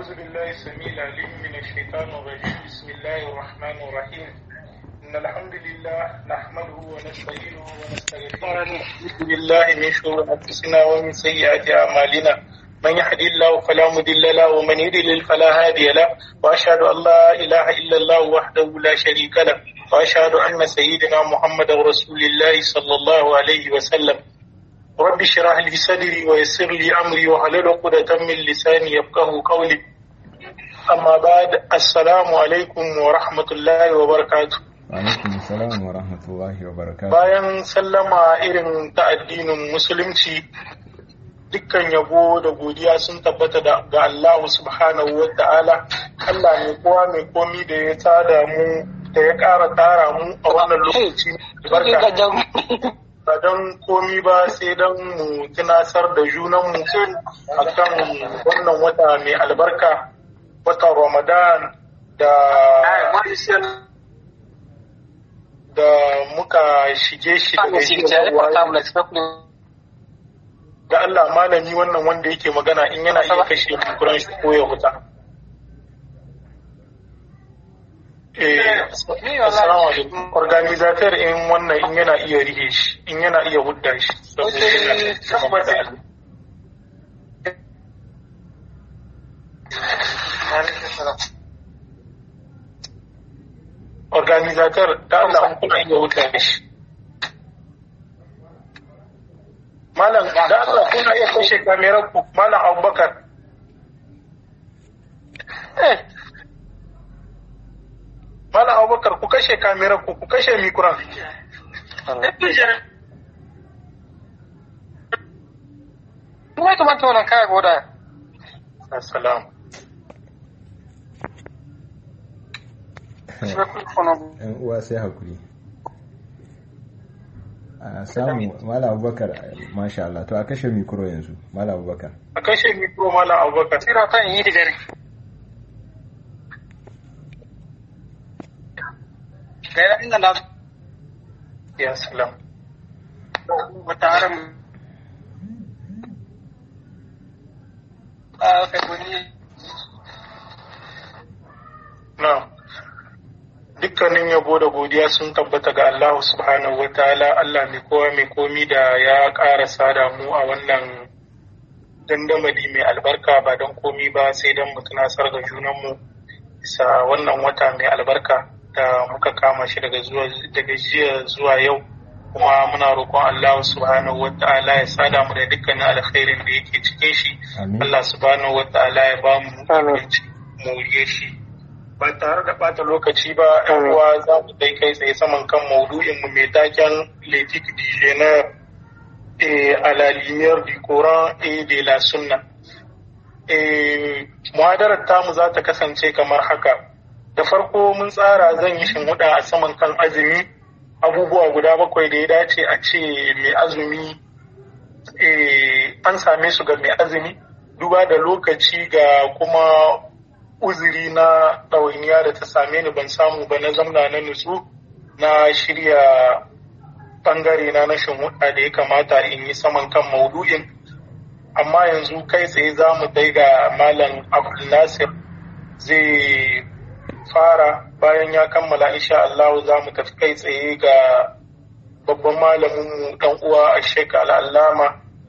أعوذ بالله السميع العليم من الشيطان الرجيم بسم الله الرحمن الرحيم إن الحمد لله نحمده ونستعينه ونستغفره ونعوذ بالله من شرور أنفسنا ومن سيئات أعمالنا من يهدي الله فلا مضل له ومن يضلل فلا هادي له وأشهد أن لا إله إلا الله وحده لا شريك له وأشهد أن سيدنا محمد رسول الله صلى الله عليه وسلم رب اشرح لي صدري ويسر لي امري واحلل عقدة من لساني يفقهوا قولي اما بعد السلام عليكم ورحمة الله وبركاته alaikum salam wa rahmatullahi wa barakatuh bayan sallama irin ta addinin musulunci dukkan yabo da godiya sun tabbata da ga Allah subhanahu wa ta'ala Allah ne kowa mai komi da ya tada mu da ya ƙara tara mu a wannan lokaci barka ba don komi ba sai don mu tunasar da junanmu a kan wannan wata mai albarka watan ramadan da da muka shige shi da Allah malami wannan wanda yake magana in yana iya kashe kuran shi ko ya huta Assalamu alaikum. Organizator in wannan in yana iya rihe shi, in yana iya hudda shi. Organizator da Allah an kuna iya hudda shi. Malam da Allah kuna iya kashe kamerar ku, Malam Abubakar. Eh, Mala Abubakar ku kashe kamerar ku ku kashe mikuran. Kuma ya kamata wannan kaya goda. Assalamu. yan uwa sai hakuri a samu mala abubakar masha Allah to a kashe mikro yanzu mala abubakar A kashe mikro Mala Abubakar. Tira kan yi da dare. Gaira inda na Ya salam. wata haram. A kai wani Na. Dukkanin yabo da godiya sun tabbata ga Allah subhanahu wa ta'ala Allah mai kowa mai komi da ya ƙara sada mu a wannan dandamali mai albarka ba don komi ba sai don mu tunasar da junanmu bisa wannan wata mai albarka da muka kama shi daga zuwa daga jiya zuwa yau kuma muna roƙon Allah subhanahu wa ta'ala ya sada mu da dukkanin alkhairin da yake cikin shi Amin. Allah subhanahu wa ta'ala ya ba mu moriye shi ba tare da bata lokaci ba yan uwa za mu dai kai tsaye saman kan maudu'in mu mai taken letik dijener a la lumière du Coran et de la Sunna. Eh, muhadarar tamu za ta kasance kamar haka. Da farko mun tsara zan yi shinhuda a saman kan azumi abubuwa guda bakwai da ya dace a ce mai azumi eh, an same su ga mai azumi duba da lokaci ga kuma uzuri na ɗawainiya da ta same ni ban samu ba na zamna na nutsu na shirya ɓangare na na shinhuda da ya kamata in yi saman kan maudu'in amma yanzu kai tsaye za mu dai ga malam abdul nasir zai fara bayan ya kammala insha Allah za mu tafi kai tsaye ga babban malaminmu dan uwa a shek al'allama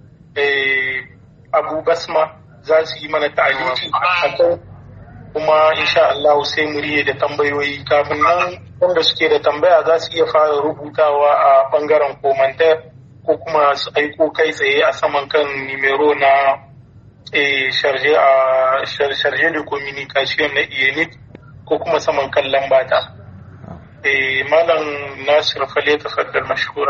abu basma za su yi mana ta'aliki akan kuma insha Allah sai mu riye da tambayoyi kafin nan wanda suke da tambaya za su iya fara rubutawa a bangaren komantar ko kuma su aiko kai tsaye a saman kan nimero na sharje a sharje da communication na iyanit ko kuma saman kan lambata. malam nasir fale tafaddal mashkura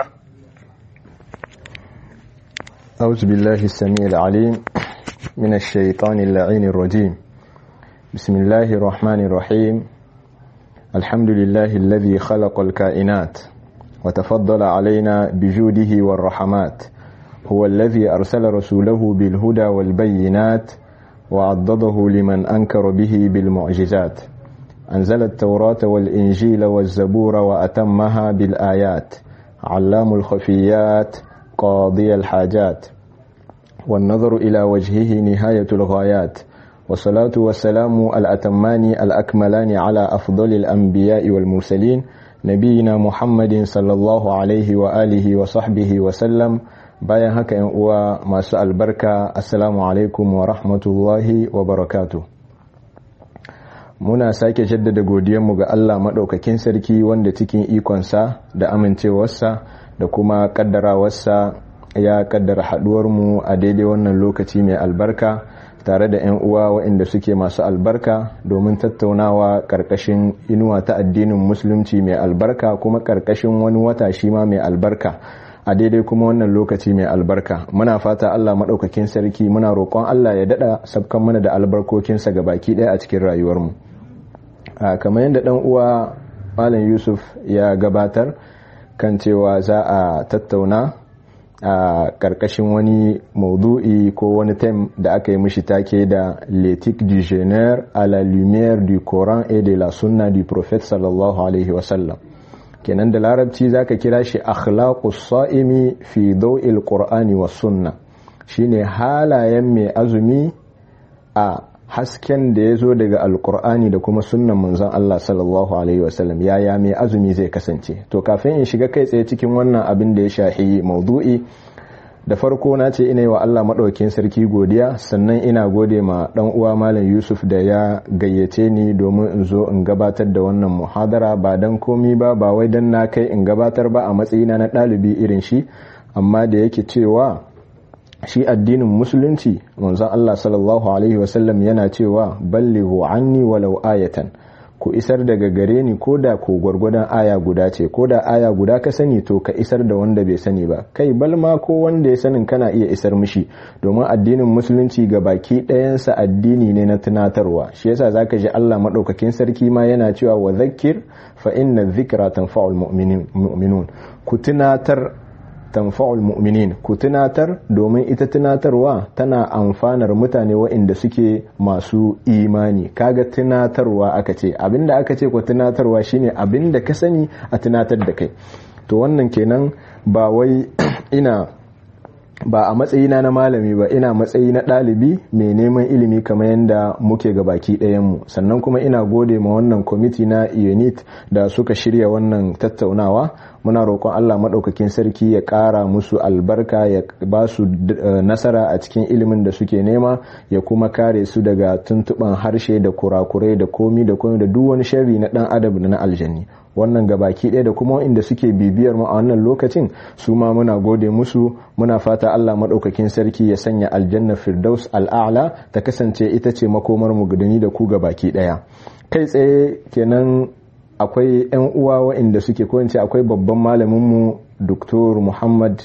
أعوذ بالله السميع العليم من الشيطان اللعين الرجيم بسم الله الرحمن الرحيم الحمد لله الذي خلق الكائنات وتفضل علينا بجوده والرحمات هو الذي أرسل رسوله بالهدى والبينات وعضده لمن أنكر به بالمعجزات أنزل التوراة والإنجيل والزبور وأتمها بالآيات علام الخفيات قاضي الحاجات والنظر إلى وجهه نهاية الغايات والصلاة والسلام الأتمان الأكملان على أفضل الأنبياء والمرسلين نبينا محمد صلى الله عليه وآله وصحبه وسلم bayan haka yan uwa masu albarka assalamu alaikum wa rahmatullahi wa barakatu muna sake jaddada godiyanmu ga Allah maɗaukakin sarki wanda cikin ikonsa da amincewarsa da kuma ƙaddarawarsa ya ƙaddara haɗuwarmu a daidai wannan lokaci mai albarka tare da 'yan uwa waɗanda suke masu albarka domin tattaunawa ƙarƙashin inuwa ta addinin musulunci mai albarka kuma ƙarƙashin wani wata shi ma mai albarka a daidai kuma wannan lokaci mai albarka muna fata Allah maɗaukakin sarki muna roƙon Allah ya daɗa sabkan mana da albarkokinsa ga baki ɗaya a cikin rayuwarmu kamar yadda ɗan uwa malam yusuf ya gabatar kan cewa za a tattauna a ƙarƙashin wani maudu'i ko wani tem da aka yi mishi take da l'éthique du genre à la lumière du coran et de la sunna du prophète sallallahu alaihi wasallam kenan da larabci zaka kira shi akhlaqus sa'imi fi daw'il qur'ani was sunna shine halayen mai azumi a hasken da ya zo daga alkur'ani da kuma sunnan manzon Allah sallallahu alaihi wasallam yaya mai azumi zai kasance to kafin in shiga kai tsaye cikin wannan abin da ya shahi maudu'i da farko na ce ina yi wa Allah maɗaukin sarki godiya sannan ina gode ma ɗan uwa malam Yusuf da ya gayyace ni domin in zo in gabatar da wannan muhadara ba dan komi ba ba wai dan na kai in gabatar ba a matsayina na ɗalibi irin shi amma da yake cewa shi addinin musulunci manzon Allah sallallahu alaihi wasallam yana cewa ballighu anni walau ayatan ku isar daga gare ni ko da ko gwargwadon aya guda ce ko da aya guda ka sani to ka isar da wanda bai sani ba kai balma ko wanda ya sanin kana iya isar mishi domin addinin musulunci ga baki ɗayansa addini ne na tunatarwa shi yasa zaka ji Allah madaukakin sarki ma yana cewa wa zakkir fa inna dhikra tanfa'ul mu'minun ku tunatar tanfa'ul mu'minin ku tunatar domin ita tunatarwa tana amfanar mutane waɗanda suke masu imani kaga tunatarwa aka ce abinda aka ce ku tunatarwa shine abinda ka sani a tunatar da kai to wannan kenan ba wai ina ba a matsayina na malami ba ina matsayi na ɗalibi mai neman ilimi kamar yadda muke ga baki ɗayanmu sannan kuma ina gode ma wannan kwamiti na unit da suka shirya wannan tattaunawa muna roƙon allah maɗaukakin sarki ya ƙara musu albarka ya ba su nasara a cikin ilimin da suke nema ya kuma kare su daga tuntuɓan harshe da kurakurai da komi da komi da duk wani sharri na ɗan adam da na aljanni wannan gabaki ɗaya da kuma inda suke bibiyar mu a wannan lokacin su ma muna gode musu muna fata Allah maɗaukakin sarki ya sanya aljanna firdaus al'a'la ta kasance ita ce makomar mu gudani da ku gabaki ɗaya kai tsaye kenan akwai 'yan uwa waɗanda suke ko akwai babban malamin mu Dr. Muhammad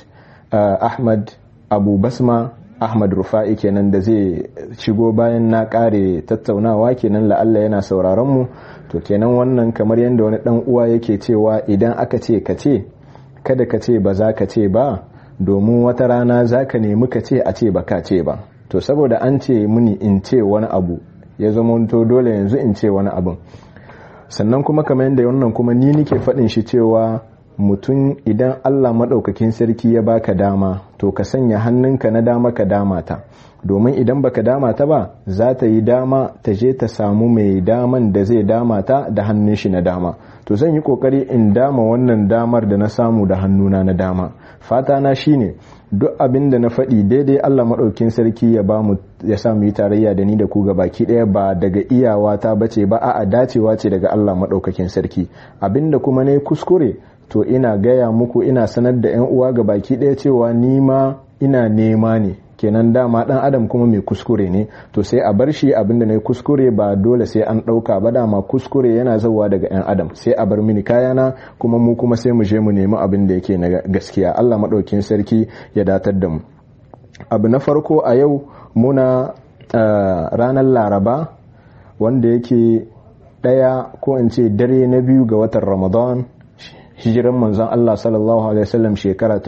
Ahmad Abu Basma Ahmad Rufa'i kenan da zai shigo bayan na kare tattaunawa kenan la'alla yana sauraron mu to kenan wannan kamar yadda wani dan uwa yake cewa idan aka ce ka ce kada ka ce ba za ka ce ba domin wata rana za ka nemi ka ce a ce ba ka ce ba to saboda an ce muni in ce wani abu ya zama to dole yanzu in ce wani abun sannan kuma kamar yadda wannan kuma ni nike faɗin shi cewa mutum idan Allah maɗaukakin sarki ya baka dama to ka sanya hannunka na dama ka dama ta domin idan baka dama ta ba za ta yi dama ta je ta samu mai daman da zai dama ta da hannun shi na dama to zan yi kokari in dama wannan damar da na samu da hannuna na dama fata na shine duk abin da na faɗi daidai Allah maɗaukin sarki ya ba mu ya sa mu yi tarayya da ni da ku ga baki ɗaya ba daga iyawa ta bace ba a'a dacewa ce daga Allah maɗaukakin sarki abinda kuma ne kuskure to ina gaya muku ina sanar da 'yan uwa ga baki ɗaya cewa ni ma ina nema ne kenan dama dan adam kuma mai kuskure ne to sai a bar shi abinda na kuskure ba dole sai an ɗauka ba dama kuskure yana zauwa daga 'yan adam sai a bar mini kayana kuma mu kuma sai mu je mu nemi abin da yake na gaskiya allah maɗaukin sarki ya datar da mu abu na farko a yau muna ranar laraba wanda yake ɗaya ko in ce dare na biyu ga watan ramadan hijiran manzon Allah sallallahu alaihi wasallam shekara ta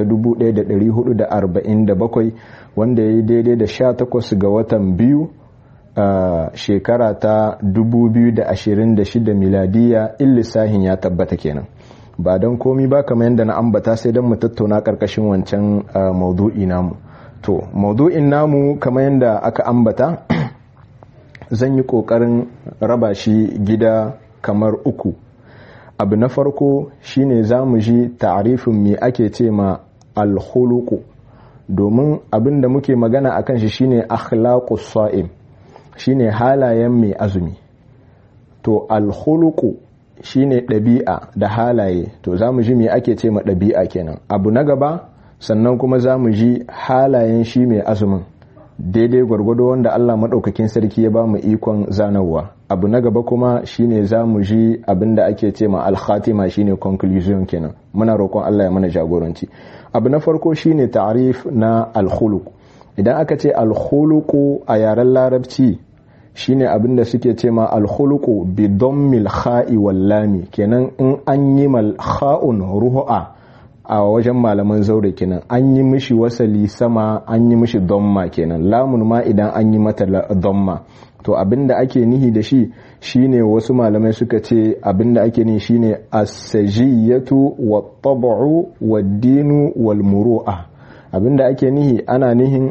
1447 wanda ya yi daidai da 18 ga watan biyu a shekara ta 2026 miladiya illisahin ya tabbata kenan ba don komi ba kamar yadda na ambata sai don mu tattauna karkashin wancan maudu'i namu to maudu'in namu kamar yadda aka ambata zan yi ƙoƙarin raba shi gida kamar uku abu na farko shine za mu ji ta'arifin me ake ce ma alhuluku domin abin da muke magana a kan shi shine akhlaqus sa'im shine halayen mai azumi to alhuluku shine ɗabi'a da halaye to za mu ji me ake ce ma ɗabi'a kenan abu na gaba sannan kuma za mu ji halayen shi mai azumin daidai gwargwado wanda Allah maɗaukakin sarki ya ba mu ikon zanarwa abu na gaba kuma shine za mu ji abin da ake ce ma alkhatima shine conclusion kenan muna roƙon Allah ya mana jagoranci abu na farko shine ta'rif na alkhuluq idan aka ce alkhuluqu a yaren larabci shine abin da suke ce ma alkhuluqu bi dammil kha'i wal lami kenan in an yi mal kha'un ruhu'a a wajen malaman zaure kenan an yi mishi wasali sama an yi mishi domma kenan lamun ma idan an yi mata domma to abinda ake nihi da shi shine wasu malamai suka ce abinda ake nihi shine as-sajiyatu wat-tab'u wad-dinu wal-muru'a abinda ake nihi ana nihin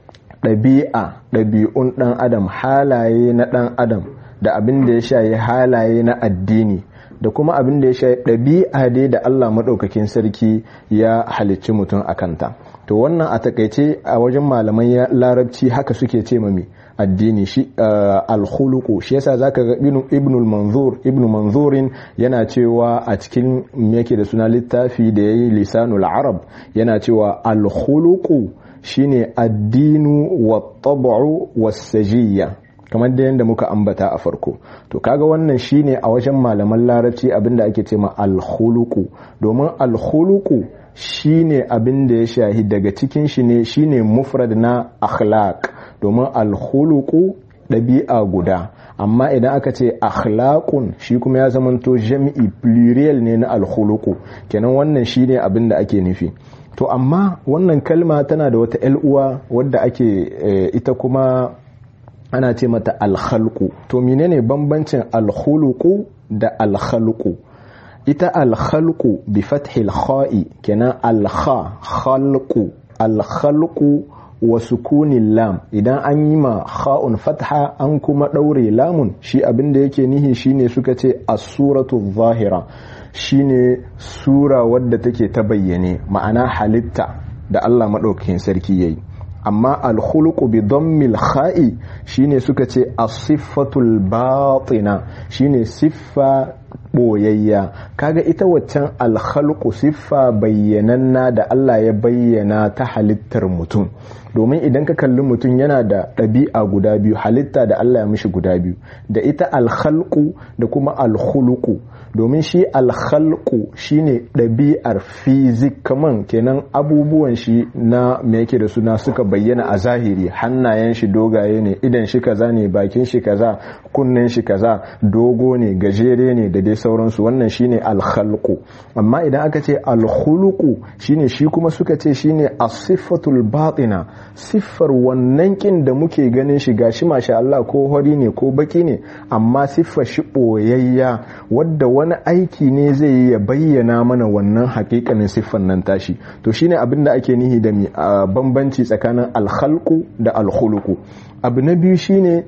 ɗabi'a ɗabi'un ɗan adam halaye na ɗan adam da abin da ya shayi halaye na addini da kuma abin da ya shayi ɗabi'a dai da Allah maɗaukakin sarki ya halicci mutum a kanta to wannan a takaice a wajen malaman larabci haka suke ce mami addini shi alkhuluqu shi yasa zaka ga ibnul manzur ibnu manzurin yana cewa a cikin yake da suna littafi da yayi lisanul arab yana cewa alkhuluqu shine addinu wa tab'u was-sajiyya kamar da yadda muka ambata a farko to kaga wannan shine a wajen malaman larabci abinda ake ce ma alkhuluqu domin alkhuluqu shine abin da ya shahi daga cikin shi ne shine mufrad na akhlaq domin alkhuluqu ɗabi'a guda amma idan aka ce akhlaqun shi kuma ya zamanto jami'i plurial ne na alkhuluqu kenan wannan shine abin da ake nufi to amma wannan kalma tana da wata uwa wadda ake ita kuma ana ce mata alkhalqu to menene bambancin alkhuluqu da alkhalqu ita alkhalqu bi fathil kha'i kenan alkha khalqu alkhalqu wa sukunin lam idan an yi ma kha'un fatha an kuma daure lamun shi abin da yake nihi shine suka ce as-suratu zahira shine sura wadda take ta bayyane ma'ana halitta da Allah maɗaukakin sarki yayi amma alkhuluqu bi dammil kha'i shine suka ce as-siffatul batina shine siffa boyayya kaga ita waccan alkhalqu siffa bayyananna da Allah ya bayyana ta halittar mutum domin idan ka kalli mutum yana da ɗabi'a guda biyu halitta da Allah ya mishi guda biyu da ita alkhalqu da kuma alkhuluqu domin shi alkhalqu shine ɗabi'ar fizik kaman kenan abubuwan shi na me yake da suna suka bayyana a zahiri hannayen shi dogaye ne idan shi kaza ne bakin shi kaza kunnen shi kaza dogo ne gajere ne da dai sauransu wannan shine alkhalqu amma idan aka ce alkhuluqu shine shi kuma suka ce shine as-siffatul batina siffar wannan kin da muke ganin shi gashi masha Allah ko hori ne ko baki ne amma siffar shi boyayya wadda wani aiki ne zai yi ya bayyana mana wannan hakikanin siffar nan tashi to shine abin da ake nihi da bambanci tsakanin alkhalqu da alkhuluqu abu na biyu shine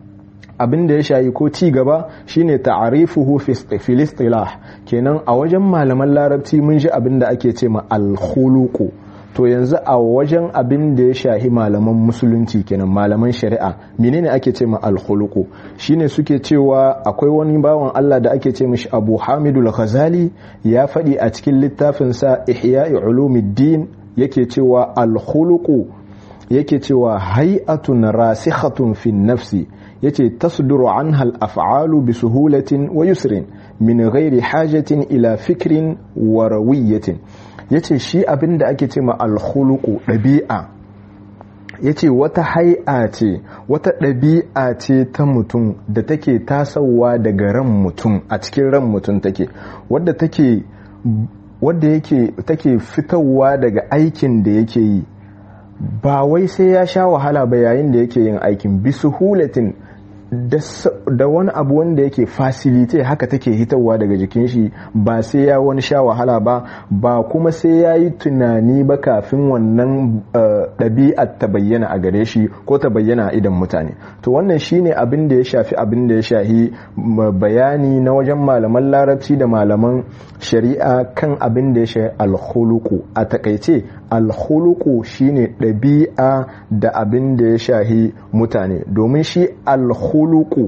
abin da ya shayi ko ci gaba shine ta'arifuhu fil istilah kenan a wajen malaman larabci mun ji abin da ake ce ma alkhuluqu to yanzu a wajen abin da ya shahi malaman musulunci kenan malaman shari'a menene ake ce ma alkhuluqu shine suke cewa akwai wani bawan Allah da ake ce mishi Abu Hamidul Ghazali ya faɗi a cikin littafin sa Ihya'i Ulumuddin yake cewa alkhuluqu yake cewa hay'atun rasikhatun fin nafsi yace tasduru anha al-af'alu bi suhulatin wa yusrin min ghairi hajatin ila fikrin wa rawiyatin yace shi abin da ake ce ma alkhuluqu ɗabi'a yace wata hai'a ce wata ɗabi'a ce ta mutum da take tasowa daga ran mutum a cikin ran mutum take wadda take wadda yake take fitowa daga aikin da yake yi ba wai sai ya sha wahala ba yayin da yake yin aikin bi suhulatin da wani abu wanda yake fasilite haka take hitarwa daga jikin shi ba sai ya wani sha wahala ba ba kuma sai ya yi tunani ba kafin wannan ɗabi'ar ta bayyana a gare shi ko ta bayyana a idan mutane to wannan shine abin da ya shafi abin da ya shahi bayani na wajen malaman larabci da malaman shari'a kan abin da ya shahi alhuluku a takaice alhuluku shine ɗabi'a da abin da ya shahi mutane domin shi alhuluku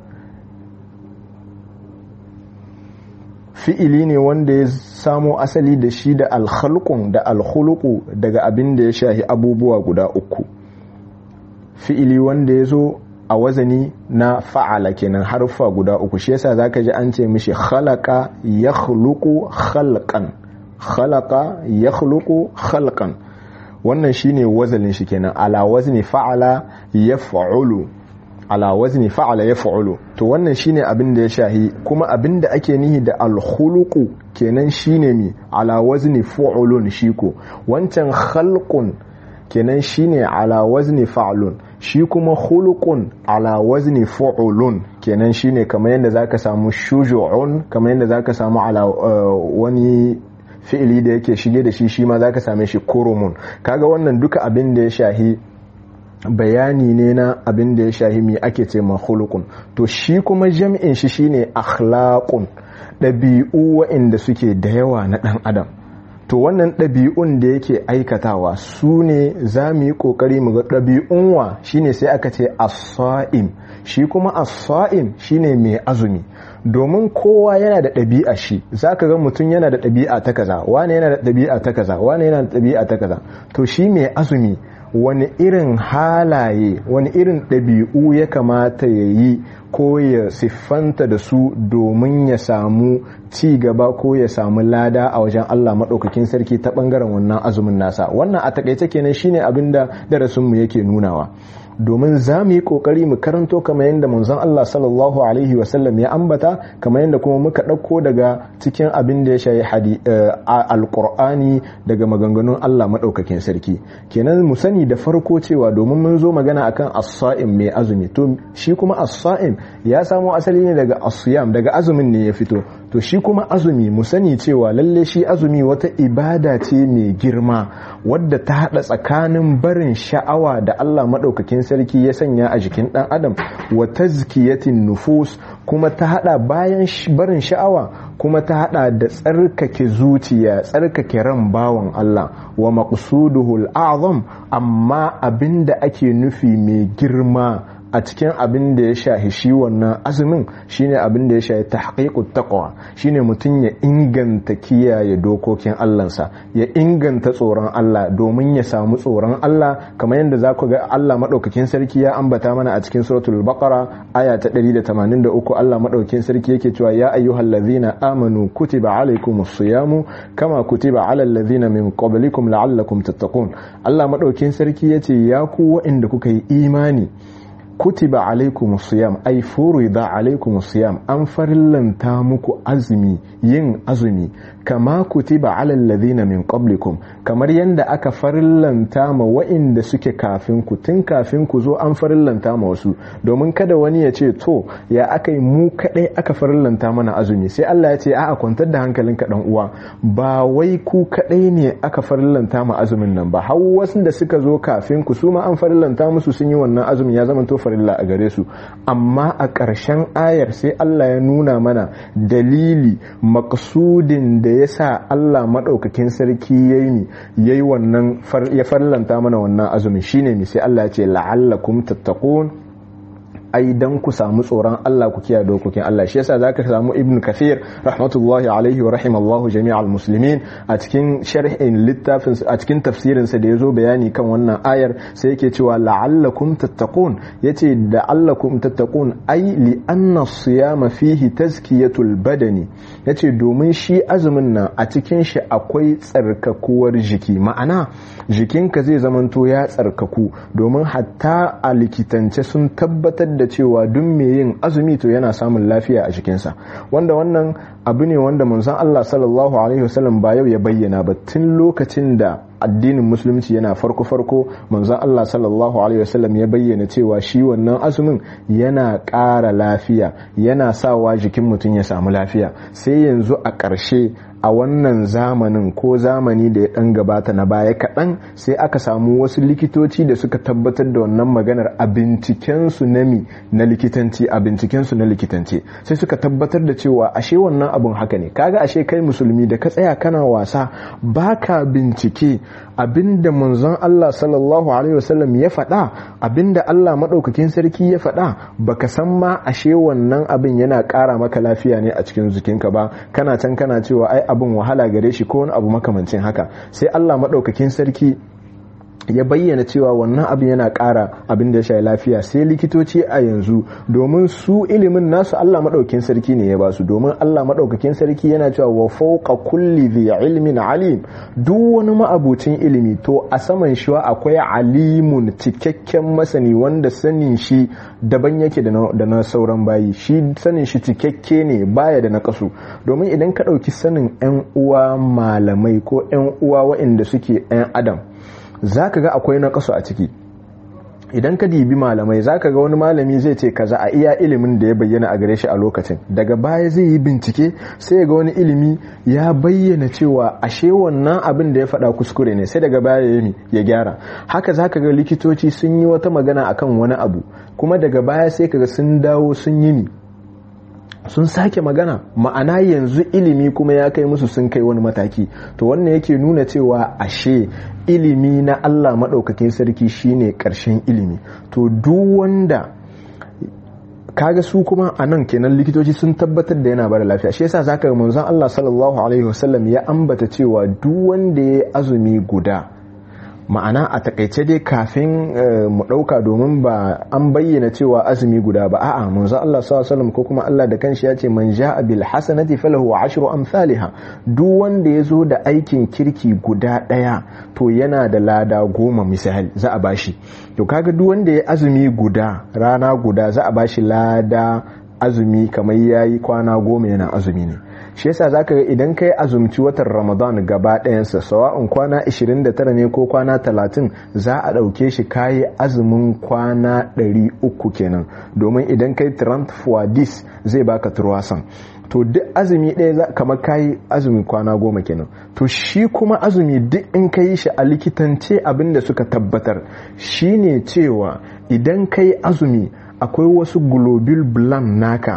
fi'ili ne wanda ya samo asali da shi da alhalkun da alhuluku daga abin da ya shahi abubuwa guda uku fi'ili wanda ya zo a wazani na fa'ala kenan harfa guda uku shi yasa zaka ji an ce mishi khalaqa yakhluqu khalqan khalaqa yakhluqu khalqan wannan shine wazalin shi kenan ala wazni fa'ala yaf'ulu ala wazni fa'ala yaf'ulu to wannan shine abin da ya shahi kuma abin da ake nihi da alkhuluqu kenan shine mi ala wazni fu'ulun shiko wancan khalqun kenan shine ala wazni fa'lun shi kuma khuluqun ala wazni fu'ulun kenan shine kamar yadda zaka samu shuju'un kamar yadda zaka samu ala wani fi'ili da yake shige da shi shi ma zaka same shi kurumun kaga wannan duka abin da ya shahi bayani ne na abin da ya shahi mi ake ce ma khuluqun to shi kuma jam'in shi shine akhlaqun ɗabi'u waɗanda suke da yawa na ɗan adam to wannan ɗabi'un da yake aikatawa su ne za mu yi ƙoƙari mu ga ɗabi'un wa shine sai aka ce as-sa'im shi kuma as-sa'im shine mai azumi domin kowa yana da ɗabi'a shi za ka ga mutum yana da ɗabi'a ta kaza wane yana da ɗabi'a ta kaza wane yana da ɗabi'a ta kaza to shi mai azumi wani irin halaye wani irin ɗabi'u ya kamata ya yi ko ya siffanta da su domin ya samu ci gaba ko ya samu lada a wajen Allah maɗaukakin sarki ta ɓangaren wannan azumin nasa wannan a takaice kenan shine abin da darasinmu yake nunawa domin za mu yi kokari mu karanto kamar yadda manzon Allah sallallahu alaihi wasallam ya ambata kamar yadda kuma muka ɗauko daga cikin abin da ya shayi alƙur'ani daga maganganun Allah maɗaukakin sarki kenan mu sani da farko cewa domin mun zo magana akan as-sa'im mai azumi to shi kuma as-sa'im ya samo asali ne daga as-siyam daga azumin ne ya fito to shi kuma azumi mu sani cewa lalle shi azumi wata ibada ce mai girma wadda ta hada tsakanin barin sha'awa da Allah maɗaukakin sarki ya sanya a jikin ɗan adam wa tazkiyatin nufus kuma ta hada bayan barin sha'awa kuma ta hada da tsarkake zuciya tsarkake ran bawan Allah wa maqsuduhu al-azam amma abinda ake nufi mai girma a cikin abin da ya shahi shi wannan azumin shine abin da ya shahi tahqiqut taqwa shine mutum ya inganta kiyaye dokokin Allahnsa ya inganta tsoron Allah domin ya samu tsoron Allah kamar yadda za ku ga Allah madaukakin sarki ya ambata mana a cikin suratul baqara aya ta 183 Allah madaukakin sarki yake cewa ya ayyuhallazina amanu kutiba alaykumus siyamu kama kutiba alal ladzina min qablikum la'allakum tattaqun Allah madaukakin sarki yace ya ku waɗanda kuka yi imani kutiba alaikum siyam ai furida alaikum siyam an farillanta muku azumi yin azumi kama kutiba alal ladhina min qablikum kamar yanda aka farillanta ma wa'inda suke kafin ku tun kafin ku zo an farillanta ma wasu domin kada wani ya ce to ya aka yi mu kadai aka farillanta mana azumi sai Allah ya ce a'a kwantar da hankalinka dan uwa ba wai ku kadai ne aka farillanta ma azumin nan ba har wasu da suka zo kafin ku su ma an farillanta musu sun yi wannan azumi ya zama to farilla a gare su amma a ƙarshen ayar sai Allah ya nuna mana dalili maksudin da ya sa Allah maɗaukakin sarki ya yi ya yi wannan ya farlanta mana wannan azumi shine mi sai Allah ya ce la'allakum tattaqun ai dan ku samu tsoron Allah ku kiyaye dokokin Allah shi yasa zaka samu Ibn Kathir rahmatullahi alaihi wa rahimallahu jami'al muslimin a cikin sharhin littafin a cikin tafsirin sa da yazo bayani kan wannan ayar sai yake cewa la'allakum tattaqun yace da allakum tattaqun ai li anna siyama fihi tazkiyatul badani yace domin shi azumin nan a cikin shi akwai tsarkakuwar jiki ma'ana jikinka zai zamanto ya tsarkaku domin hatta a likitance sun tabbatar da cewa duk mai yin azumi to yana samun lafiya a jikinsa wanda wannan abu ne wanda manzon Allah sallallahu alaihi wasallam ba yau ya bayyana ba tun lokacin da addinin musulunci yana farko farko manzon Allah sallallahu alaihi wasallam ya bayyana cewa shi wannan azumin yana ƙara lafiya yana sawa jikin mutum ya samu lafiya sai yanzu a ƙarshe a wannan zamanin ko zamani da ya ɗan gabata na baya kaɗan sai aka samu wasu likitoci da suka tabbatar da wannan maganar a bincikensu na mi na likitanci a bincikensu na likitanci sai suka tabbatar da cewa ashe wannan abun haka ne kaga ashe kai musulmi da ka tsaya kana wasa baka bincike abinda manzon Allah sallallahu alaihi wasallam ya faɗa abinda Allah maɗaukakin sarki ya faɗa baka san ma ashe wannan abin yana ƙara maka lafiya ne a cikin jikinka ba kana can kana cewa ai abin wahala gare shi ko wani abu makamancin haka sai Allah maɗaukakin sarki ya bayyana cewa wannan abin yana ƙara abin da ya shayi lafiya sai likitoci a yanzu domin su ilimin nasu Allah maɗaukin sarki ne ya basu domin Allah maɗaukakin sarki yana cewa wa fauqa kulli dhi ilmin alim duk wani ma'abucin ilimi to a saman shi akwai alimun cikakken masani wanda sanin shi daban yake da na sauran bayi shi sanin shi cikakke ne baya da na kasu domin idan ka ɗauki sanin 'yan uwa malamai ko 'yan uwa waɗanda suke 'yan adam za ka ga akwai na kaso a ciki idan ka dibi malamai za ka ga wani malami zai ce kaza a iya ilimin da ya bayyana a gare shi a lokacin daga baya zai yi bincike sai ga wani ilimi ya bayyana cewa ashe wannan abin da ya faɗa kuskure ne sai daga baya ya ya gyara haka za ka ga likitoci sun yi wata magana akan wani abu kuma daga baya sai ka ga sun dawo sun yi ni sun sake magana ma'ana yanzu ilimi kuma ya kai musu sun kai wani mataki to wannan yake nuna cewa ashe ilimi na Allah maɗaukakin sarki shine ƙarshen ilimi to duk wanda kaga su kuma a nan kenan likitoci sun tabbatar da yana bada lafiya shi yasa zaka ga manzon Allah sallallahu alaihi wasallam ya ambata cewa duk wanda ya azumi guda ma'ana a takaice dai kafin mu dauka domin ba an bayyana cewa azumi guda ba a'a manzo Allah sallallahu alaihi ko kuma Allah da kanshi ya ce man ja'a bil hasanati falahu ashru amsalha duk wanda ya zo da aikin kirki guda daya to yana da lada goma misali za a bashi to kaga duk wanda ya azumi guda rana guda za a bashi lada azumi kamar yayi kwana goma yana azumi ne shi yasa zaka ga idan kai azumci watan Ramadan gaba ɗayansa sawa'un kwana 29 ne ko kwana 30 za a ɗauke shi kayi azumin kwana 300 kenan domin idan kai 30 fuadis zai baka turwasan to duk azumi ɗaya kamar kayi azumi kwana goma kenan to shi kuma azumi duk in ka yi shi a likitance abin da suka tabbatar shine cewa idan kai azumi akwai wasu globule blanc naka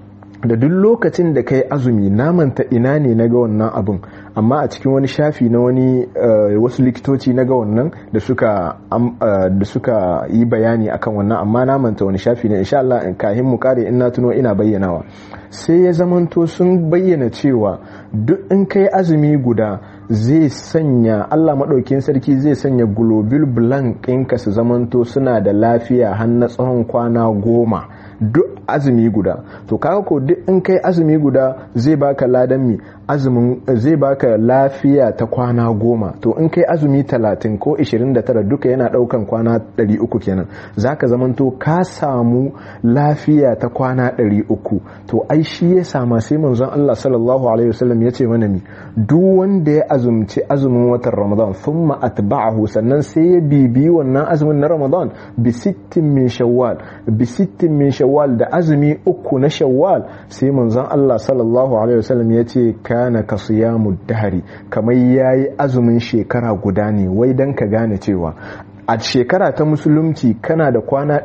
da duk lokacin da kai azumi namanta ina ne na ga wannan abin amma a cikin wani shafi na wani wasu likitoci na ga wannan da suka da suka yi bayani akan wannan amma namanta wani shafi ne insha Allah in kahin mu kare in na tuno ina bayyanawa sai ya zamanto sun bayyana cewa duk in kai azumi guda zai sanya Allah maɗaukin sarki zai sanya globule blanc ɗinka su zamanto suna da lafiya har na tsawon kwana goma duk azumi guda to kaga ko duk in kai azumi guda zai baka ladan mi azumin zai baka lafiya ta kwana goma to in kai azumi talatin ko 29 duka yana daukan kwana 300 kenan zaka zamanto ka samu lafiya ta kwana 300 to ai shi ya sama sai manzon Allah sallallahu alaihi wasallam ya ce mana mi duk wanda ya azumci azumin watan Ramadan thumma atba'ahu sannan sai ya bibi wannan azumin na Ramadan bi sittin min shawwal bi sittin min shawwal da azumi uku na shawwal sai manzon Allah sallallahu alaihi wasallam ya ce kana ka siyamu dahari kamar yayi azumin shekara guda ne wai dan ka gane cewa a shekara ta musulunci kana da kwana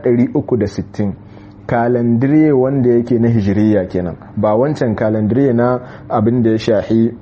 360 kalandire wanda yake na hijiriya kenan ba wancan kalandire na abin da ya shahi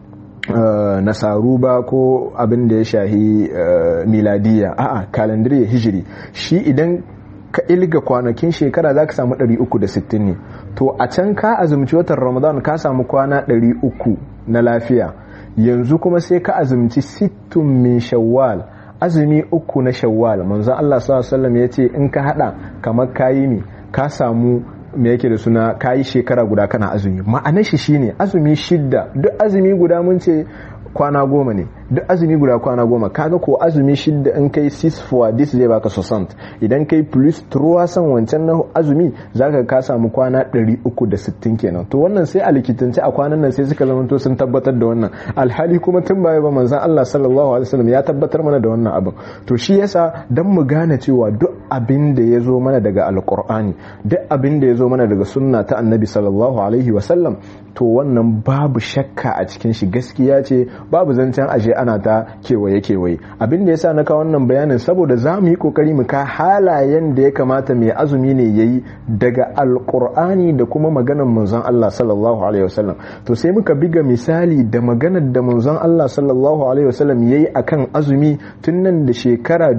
Uh, nasaru ba ko abin da ya shahi uh, miladiya a'a kalandire hijiri shi idan ka ilga kwanakin shekara za ka samu 360 ne to a can ka azumci watan ramadan ka samu kwana 300 na lafiya yanzu kuma sai ka azumci sittun min shawwal azumi uku na shawwal manzon Allah sallallahu alaihi ya ce in ka hada kamar kayi ne ka samu me yake da suna kayi shekara guda kana azumi ma'anar shi shine azumi shidda duk azumi guda mun ce kwana goma ne duk azumi guda kwana goma kaga ko azumi shidda in kai 6 for this zai baka 60 idan kai plus truwa san wancan na azumi zaka ka samu kwana 360 kenan to wannan sai a likitance a kwanan nan sai suka zama to sun tabbatar da wannan alhali kuma tun baya ba manzon Allah sallallahu alaihi wasallam ya tabbatar mana da wannan abin to shi yasa dan mu gane cewa duk abin da ya zo mana daga alqur'ani duk abin da ya zo mana daga sunna ta annabi sallallahu alaihi wasallam to wannan babu shakka a cikin shi gaskiya ce babu zancen ashe ana ta kewaye kewaye abin da yasa na kawo wannan bayanin saboda za mu yi kokari mu ka halayen da ya kamata mai azumi ne yayi daga alqur'ani da kuma maganar manzon Allah sallallahu alaihi wasallam to sai muka biga misali da maganar da manzon Allah sallallahu alaihi wasallam yayi akan azumi tun nan da shekara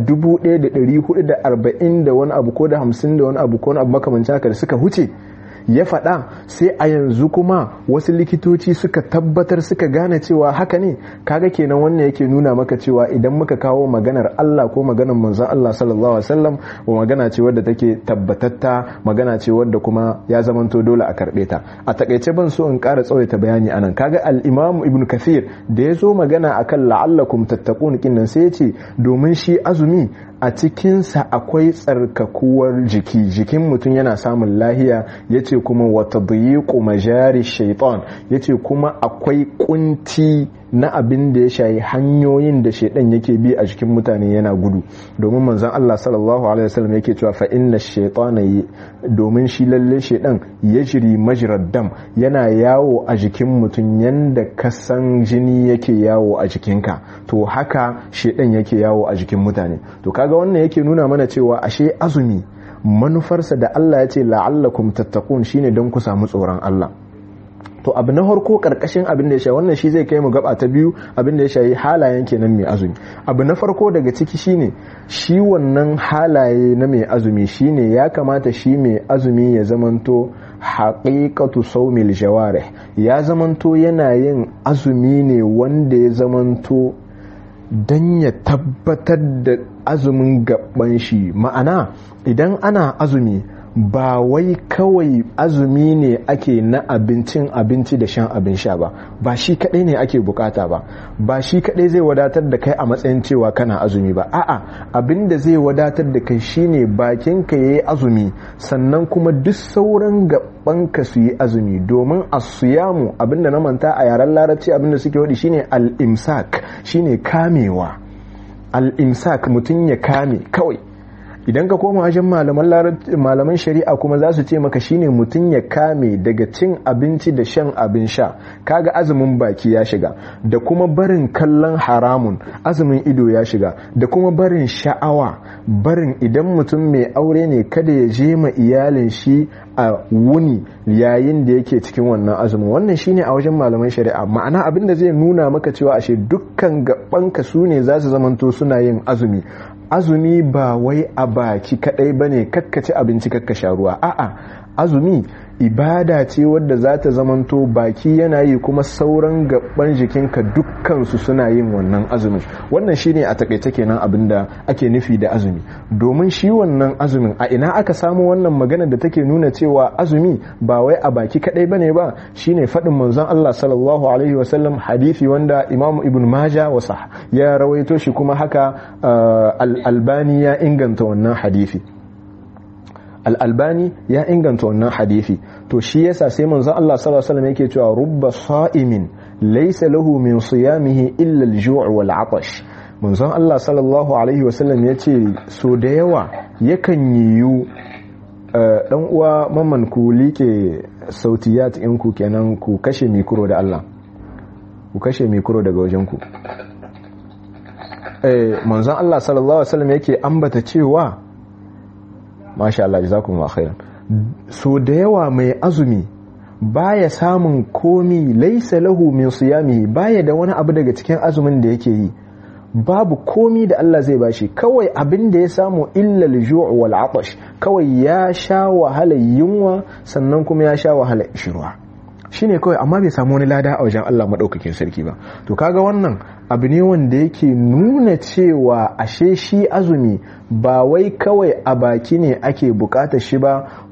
1440 da wani abu ko da 50 da wani abu ko wani abu makamancin haka da suka huce ya faɗa sai a yanzu kuma wasu likitoci suka tabbatar suka gane cewa haka ne kaga kenan wannan yake nuna maka cewa idan muka kawo maganar Allah ko maganar manzon Allah sallallahu alaihi wasallam wa magana ce wadda take tabbatatta magana ce wadda kuma ya zamanto dole a karbe ta a takaice ban so in ƙara tsawaita bayani anan kaga al-Imam Ibn Kathir da ya zo magana akan la'allakum tattaqun kinnan sai ya ce domin shi azumi a cikinsa akwai tsarkakuwar jiki jikin mutum yana samun lahiya ya ce kuma wata dayiƙu majari shaitan ya ce kuma akwai kunci na abin da ya shayi hanyoyin da shaidan yake bi a jikin mutane yana gudu domin manzon Allah sallallahu alaihi wasallam yake cewa fa inna shaytana domin shi lalle shaidan yajri majrad dam yana yawo a jikin mutum yanda kasan jini yake yawo a jikinka to haka shaidan yake yawo a jikin mutane to kaga wannan yake nuna mana cewa ashe azumi manufarsa da Allah ya ce la'allakum tattaqun shine don ku samu tsoron Allah to abu na harko karkashin abin da ya shayi wannan shi zai kai mu gaba ta biyu abin da ya shayi halayen kenan mai azumi abu na farko daga ciki shine shi wannan halaye na mai azumi shine ya kamata shi mai azumi ya zamanto haqiqatu sawmil jawarih ya zamanto yana yin azumi ne wanda ya zamanto dan ya tabbatar da azumin gaban shi ma'ana idan ana azumi ba wai kawai azumi ne ake na abincin abinci da shan abin sha ba ba shi kadai ne ake bukata ba ba shi kadai zai wadatar da kai a matsayin cewa kana azumi ba a'a abin da zai wadatar da kai shine bakin ka yayi azumi sannan kuma duk sauran gabanka su yi azumi domin asiyamu abinda na manta a yaren larabci abinda suke wadi shine al-imsak shine kamewa al-imsak mutum ya kame kawai idan ka koma wajen malaman shari'a kuma za su ce maka shine mutum ya kame daga cin abinci da shan abin sha kaga azumin baki ya shiga da kuma barin kallon haramun azumin ido ya shiga da kuma barin sha'awa barin idan mutum mai aure ne kada ya je ma iyalin shi a wuni yayin da yake cikin wannan azumin wannan shine a wajen malaman shari'a ma'ana abin da zai nuna maka cewa ashe dukkan gabanka su ne za su zamanto suna yin azumi azumi ba wai a baki kadai bane kakkaci abinci kakkasha ruwa a'a azumi ibada ce wadda za ta zamanto baki yana yi kuma sauran gaban jikinka dukkansu suna yin wannan azumin wannan shine a takaice kenan abin da ake nufi da azumi domin shi wannan azumin a ina aka samu wannan magana da take nuna cewa azumi ba wai a baki kadai bane ba shine faɗin manzon Allah sallallahu alaihi wasallam hadisi wanda Imam Ibn Majah wasa ya rawaito shi kuma haka al-Albani ya inganta wannan hadisi al'albani ya inganta wannan hadithi to shi yasa sai manzon Allah sallallahu alaihi wasallam yake cewa rubba sa'imin laysa lahu min siyamihi illa al-ju' wal 'atash manzon Allah sallallahu alaihi wasallam yace so da yawa yakan yiwu dan uwa mamman ku like sautiyat in ku kenan ku kashe mikro da Allah ku kashe mikro daga wajen ku eh manzon Allah sallallahu alaihi wasallam yake ambata cewa masha Allah jazakumullahu khairan so da yawa mai azumi baya samun komi laisa lahu min siyami baya da wani abu daga cikin azumin da yake yi babu komi da Allah zai bashi kawai abin da ya samu illa al-ju' wal 'atash kawai ya sha wahala yunwa sannan kuma ya sha wahala ishirwa shine kawai amma bai samu wani lada a wajen Allah madaukakin sarki ba to kaga wannan abu ne wanda yake nuna cewa ashe shi azumi ba wai kawai a baki ne ake bukatar shi ba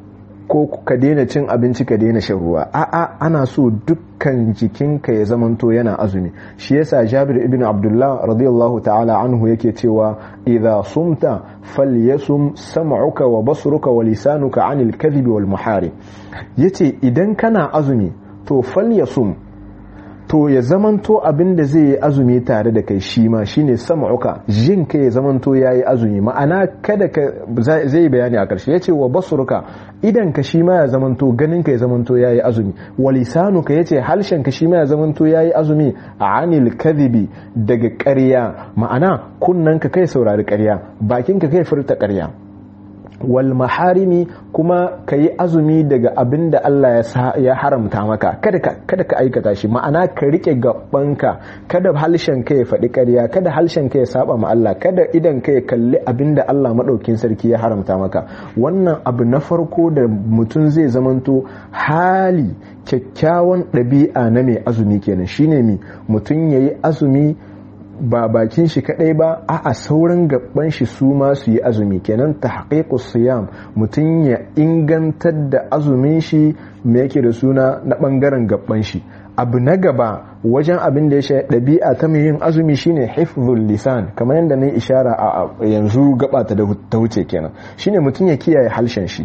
ko ka daina cin abinci ka daina shan ruwa a'a ana so dukkan jikinka ya zamanto yana azumi shi yasa Jabir ibn Abdullah radiyallahu ta'ala anhu yake cewa idza sumta falyasum sam'uka wa basruka wa lisanuka 'anil kadhibi wal muhari yace idan kana azumi to falyasum to ya zamanto abin da zai yi azumi tare da kai shi ma shine sam'uka jin ka ya zamanto yayi azumi ma'ana kada ka zai bayani a ƙarshe yace wa basruka idan ka shi ma ya zamanto ganin ka ya zamanto yayi azumi wa lisanuka yace halshen ka shi ma ya zamanto yayi azumi anil kadhibi daga ƙarya ma'ana kunnan ka kai saurari ƙarya bakin ka kai furta ƙarya wal maharimi kuma ka yi azumi daga abin da Allah ya haramta maka kada ka aikata shi ma'ana ka rike gabanka kada halshen ka ya faɗi ƙarya kada halshen ka ya saba ma Allah kada idan ka ya kalli abin da Allah maɗaukin sarki ya haramta maka wannan abu na farko da mutum zai zamanto hali kyakkyawan ɗabi'a na mai azumi kenan shine mi mutum ya yi azumi ba bakin shi kadai ba a sauran gaban shi su ma su yi azumi kenan tahqiqus siyam mutum ya ingantar da azumin shi me yake da suna na bangaren gaban shi abu na gaba wajen abin da ya sha ɗabi'a ta mai yin azumi shine hifzul lisan kamar yadda na ishara a yanzu gaba ta ta wuce kenan shine mutum ya kiyaye halshen shi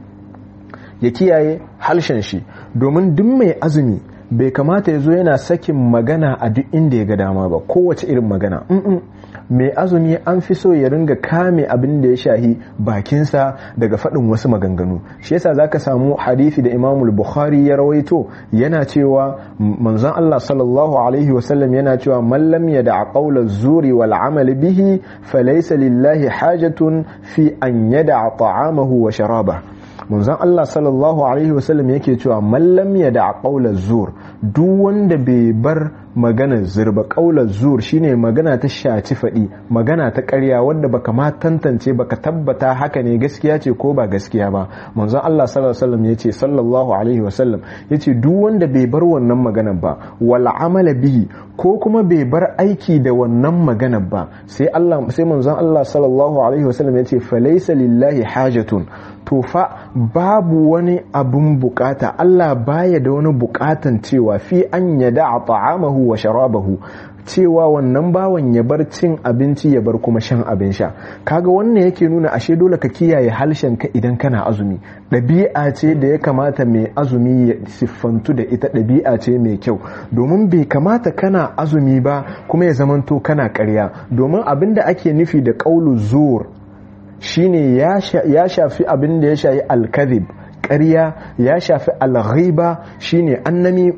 ya kiyaye halshen shi domin duk mai azumi bai kamata ya zo yana sakin magana a duk inda ya ga dama ba kowace irin magana mai azumi an fi so ya ringa kame abin da ya shahi bakinsa daga faɗin wasu maganganu shi yasa zaka samu hadisi da imamul bukhari ya rawaito yana cewa manzon Allah sallallahu alaihi wasallam yana cewa man lam yada qawla zuri wal amal bihi falaysa lillahi hajatun fi an yada ta'amahu wa sharaba manzon Allah sallallahu alaihi wasallam yake cewa mallam ya da qaular zur duk wanda bai bar magana zurba qaular zur shine magana ta shaci fadi magana ta ƙarya wanda baka ma tantance baka tabbata haka ne gaskiya ce ko ba gaskiya ba manzon Allah sallallahu alaihi wasallam yace sallallahu alaihi wasallam yace duk wanda bai bar wannan maganar ba wal amala bihi ko kuma bai bar aiki da wannan maganar ba sai Allah sai manzon Allah sallallahu alaihi wasallam yace falaysa lillahi hajatun to fa babu wani abun bukata Allah baya da wani bukatan cewa fi an yada ta'amahu wa sharabahu cewa wannan bawan ya bar cin abinci ya bar kuma shan abin sha kaga wannan yake nuna ashe dole ka kiyaye halshen ka idan kana azumi ɗabi'a ce da ya kamata mai azumi ya siffantu da ita ɗabi'a ce mai kyau domin bai kamata kana azumi ba kuma ya zamanto kana ƙarya domin abin da ake nufi da ƙaulu zuwur shine ya shafi abin da ya shafi alkazib ƙarya ya shafi alghiba shine annami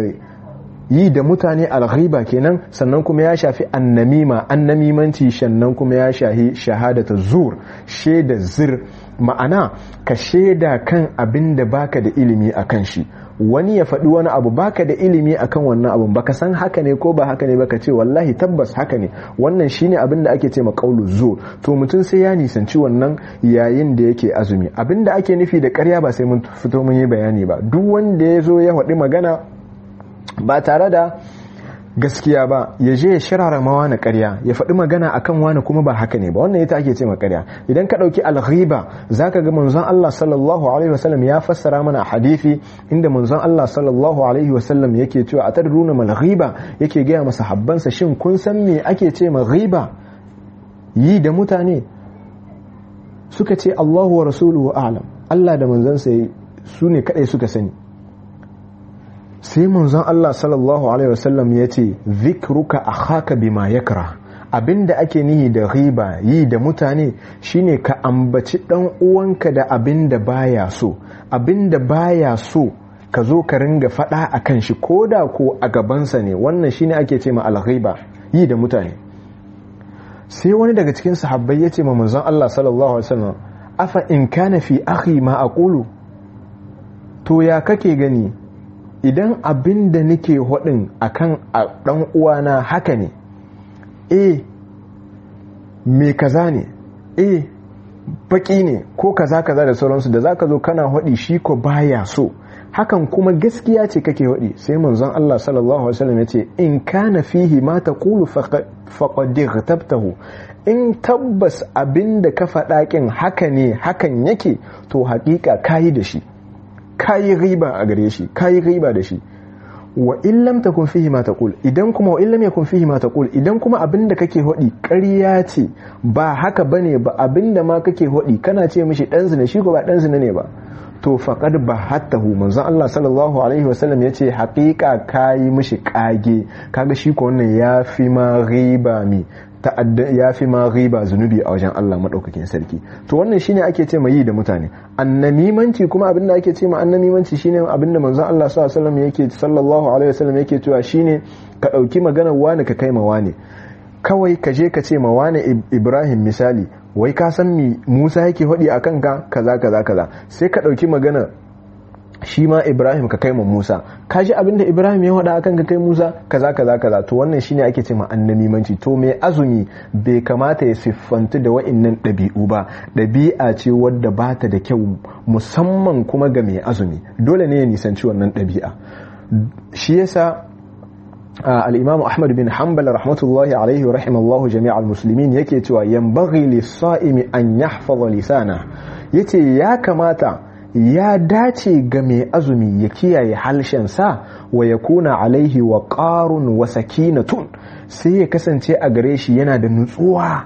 yi da mutane alghiba kenan sannan kuma ya shafi annamima annamimanci sannan kuma ya shahi shahadata zur shaida zir ma'ana ka shaida kan abin da baka da ilimi a kan shi wani ya faɗi wani abu baka da ilimi akan wannan abun baka san haka ne ko ba haka ne baka ce wallahi tabbas haka ne wannan shine abin da ake ce ma qaulu zur to mutum sai ya nisanci wannan yayin da yake azumi abin da ake nufi da ƙarya ba sai mun fito mun yi bayani ba duk wanda ya zo ya faɗi magana ba tare da gaskiya ba ya je ya shirara mawa na ƙarya ya faɗi magana akan wani kuma ba haka ne ba wannan ita ake ce ma ƙarya idan ka ɗauki alghiba zaka ga manzon Allah sallallahu alaihi wasallam ya fassara mana hadisi inda manzon Allah sallallahu alaihi wasallam yake cewa a tadruna mal ghiba yake gaya masa habbansa shin kun san me ake ce ma ghiba yi da mutane suka ce Allahu wa rasuluhu a'lam Allah da manzansa su ne kadai suka sani sai manzon Allah sallallahu alaihi wasallam ya ce zikruka akhaka bima yakra abinda ake nihi da riba yi da mutane shine ka ambaci dan uwanka da abinda baya so abinda baya so ka zo ka ringa fada akan shi koda ko a gabansa ne wannan shine ake ce ma alghiba yi da mutane sai wani daga cikin sahabbai ya ce ma manzon Allah sallallahu alaihi wasallam afa in kana fi akhi ma aqulu to ya kake gani idan abin da nake hudin akan dan uwana haka ne eh me kaza ne eh baki ne ko kaza kaza da sauransu da zaka zo kana hudi shi ko baya so hakan kuma gaskiya ce kake hudi sai manzon Allah sallallahu alaihi wasallam yace in kana fihi ma taqulu faqad ghtabtahu in tabbas abin da ka faɗa kin haka ne hakan yake to haƙiƙa kayi da shi kayi riba a gare shi kayi riba da shi wa in lam takun fihi ma taqul idan kuma wa in lam yakun fihi ma taqul idan kuma abinda kake hodi ƙarya ce ba haka bane ba abinda ma kake hodi kana ce mishi dan zina shi ko ba dan zina ne ba to faqad bahattahu manzon Allah sallallahu alaihi wasallam yace haqiqa kai mishi kage kaga shi ko wannan yafi ma riba mi ta'adda yafi ma riba zunubi a wajen Allah madaukakin sarki to wannan shine ake ce mai yi da mutane annamimanci kuma abinda ake ce ma annamimanci shine abinda manzon Allah sallallahu alaihi wasallam yake sallallahu alaihi wasallam yake cewa shine ka dauki maganar wani ka kai ma wani kawai ka je ka ce ma wani Ibrahim misali wai ka san mi Musa yake hodi akan ka kaza kaza kaza sai ka dauki magana shi ma Ibrahim ka kai ma Musa ka ji abinda Ibrahim ya hada akan ka kai Musa kaza kaza kaza to wannan shine ake ce ma annamimanci to mai azumi bai kamata ya siffantu da wa'annan ɗabi'u ba ɗabi'a ce wadda ba ta da kyau musamman kuma ga mai azumi dole ne ya nisanci wannan ɗabi'a shi yasa الإمام أحمد بن حنبل رحمة الله عليه ورحم الله جميع المسلمين yake cewa ينبغي للصائم أن يحفظ لسانه yace ya kamata ya dace ga mai azumi ya kiyaye halshensa wa ya kuna alaihi wa ƙarun wa sakinatun sai ya kasance a gare shi yana da nutsuwa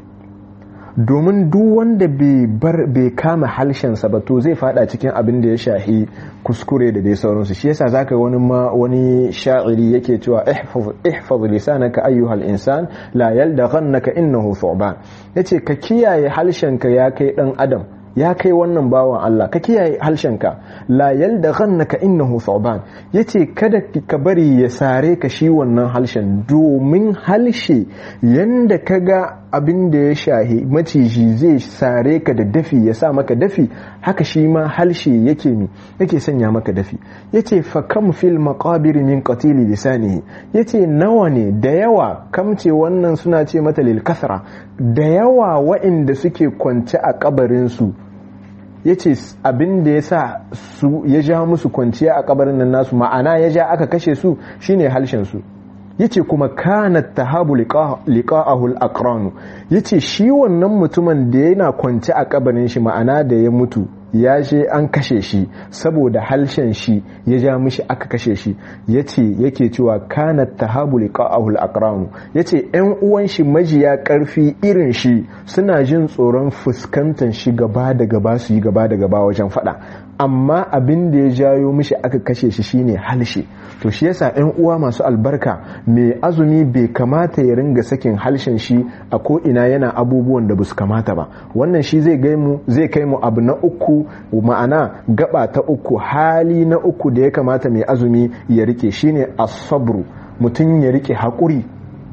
domin duk wanda bai kama halshensa ba to zai fada cikin abin da ya shahi kuskure da dai sauransu shi yasa zaka wani ma wani sha'iri yake cewa ihfaz lisanaka ayyuhal insan la yaldaghannaka innahu thuban yace ka kiyaye halshenka ya kai dan adam ya kai wannan bawan Allah ka kiyaye halshenka la yaldaghannaka innahu thuban yace kada ka bari ya sare ka shi wannan halshen domin halshe yanda kaga abin da ya shahi maciji zai sare ka da dafi ya sa maka dafi haka shi ma halshe yake mi yake sanya maka dafi yace fa kam fil maqabir min qatili lisanihi yace nawa ne da yawa kamce wannan suna ce mata lil kasra da yawa waɗanda suke kwance a kabarin su yace abin da ya sa su ya ja musu kwanciya a kabarin nan nasu ma'ana ya ja aka kashe su shine halshen su yace kuma kanat tahabu liqa'ahu al-aqranu yace shi wannan mutumin da yana kwance a kabarin shi ma'ana da ya mutu ya je an kashe shi saboda halshen shi ya ja mishi aka kashe shi yace yake cewa kanat tahabu liqa'ahu al-aqranu yace ƴan uwan shi majiya karfi irin shi suna jin tsoron fuskantar shi gaba da gaba su yi gaba da gaba wajen fada amma abin da ya jayo mishi aka kashe shi shine halshe to shi yasa ƴan uwa masu albarka mai azumi bai kamata ya ringa sakin halshen shi a ko ina yana abubuwan da basu kamata ba wannan shi zai gai mu zai kai mu abu na uku ma'ana gaba ta uku hali na uku da ya kamata mai azumi ya rike shine asabru mutum ya rike haƙuri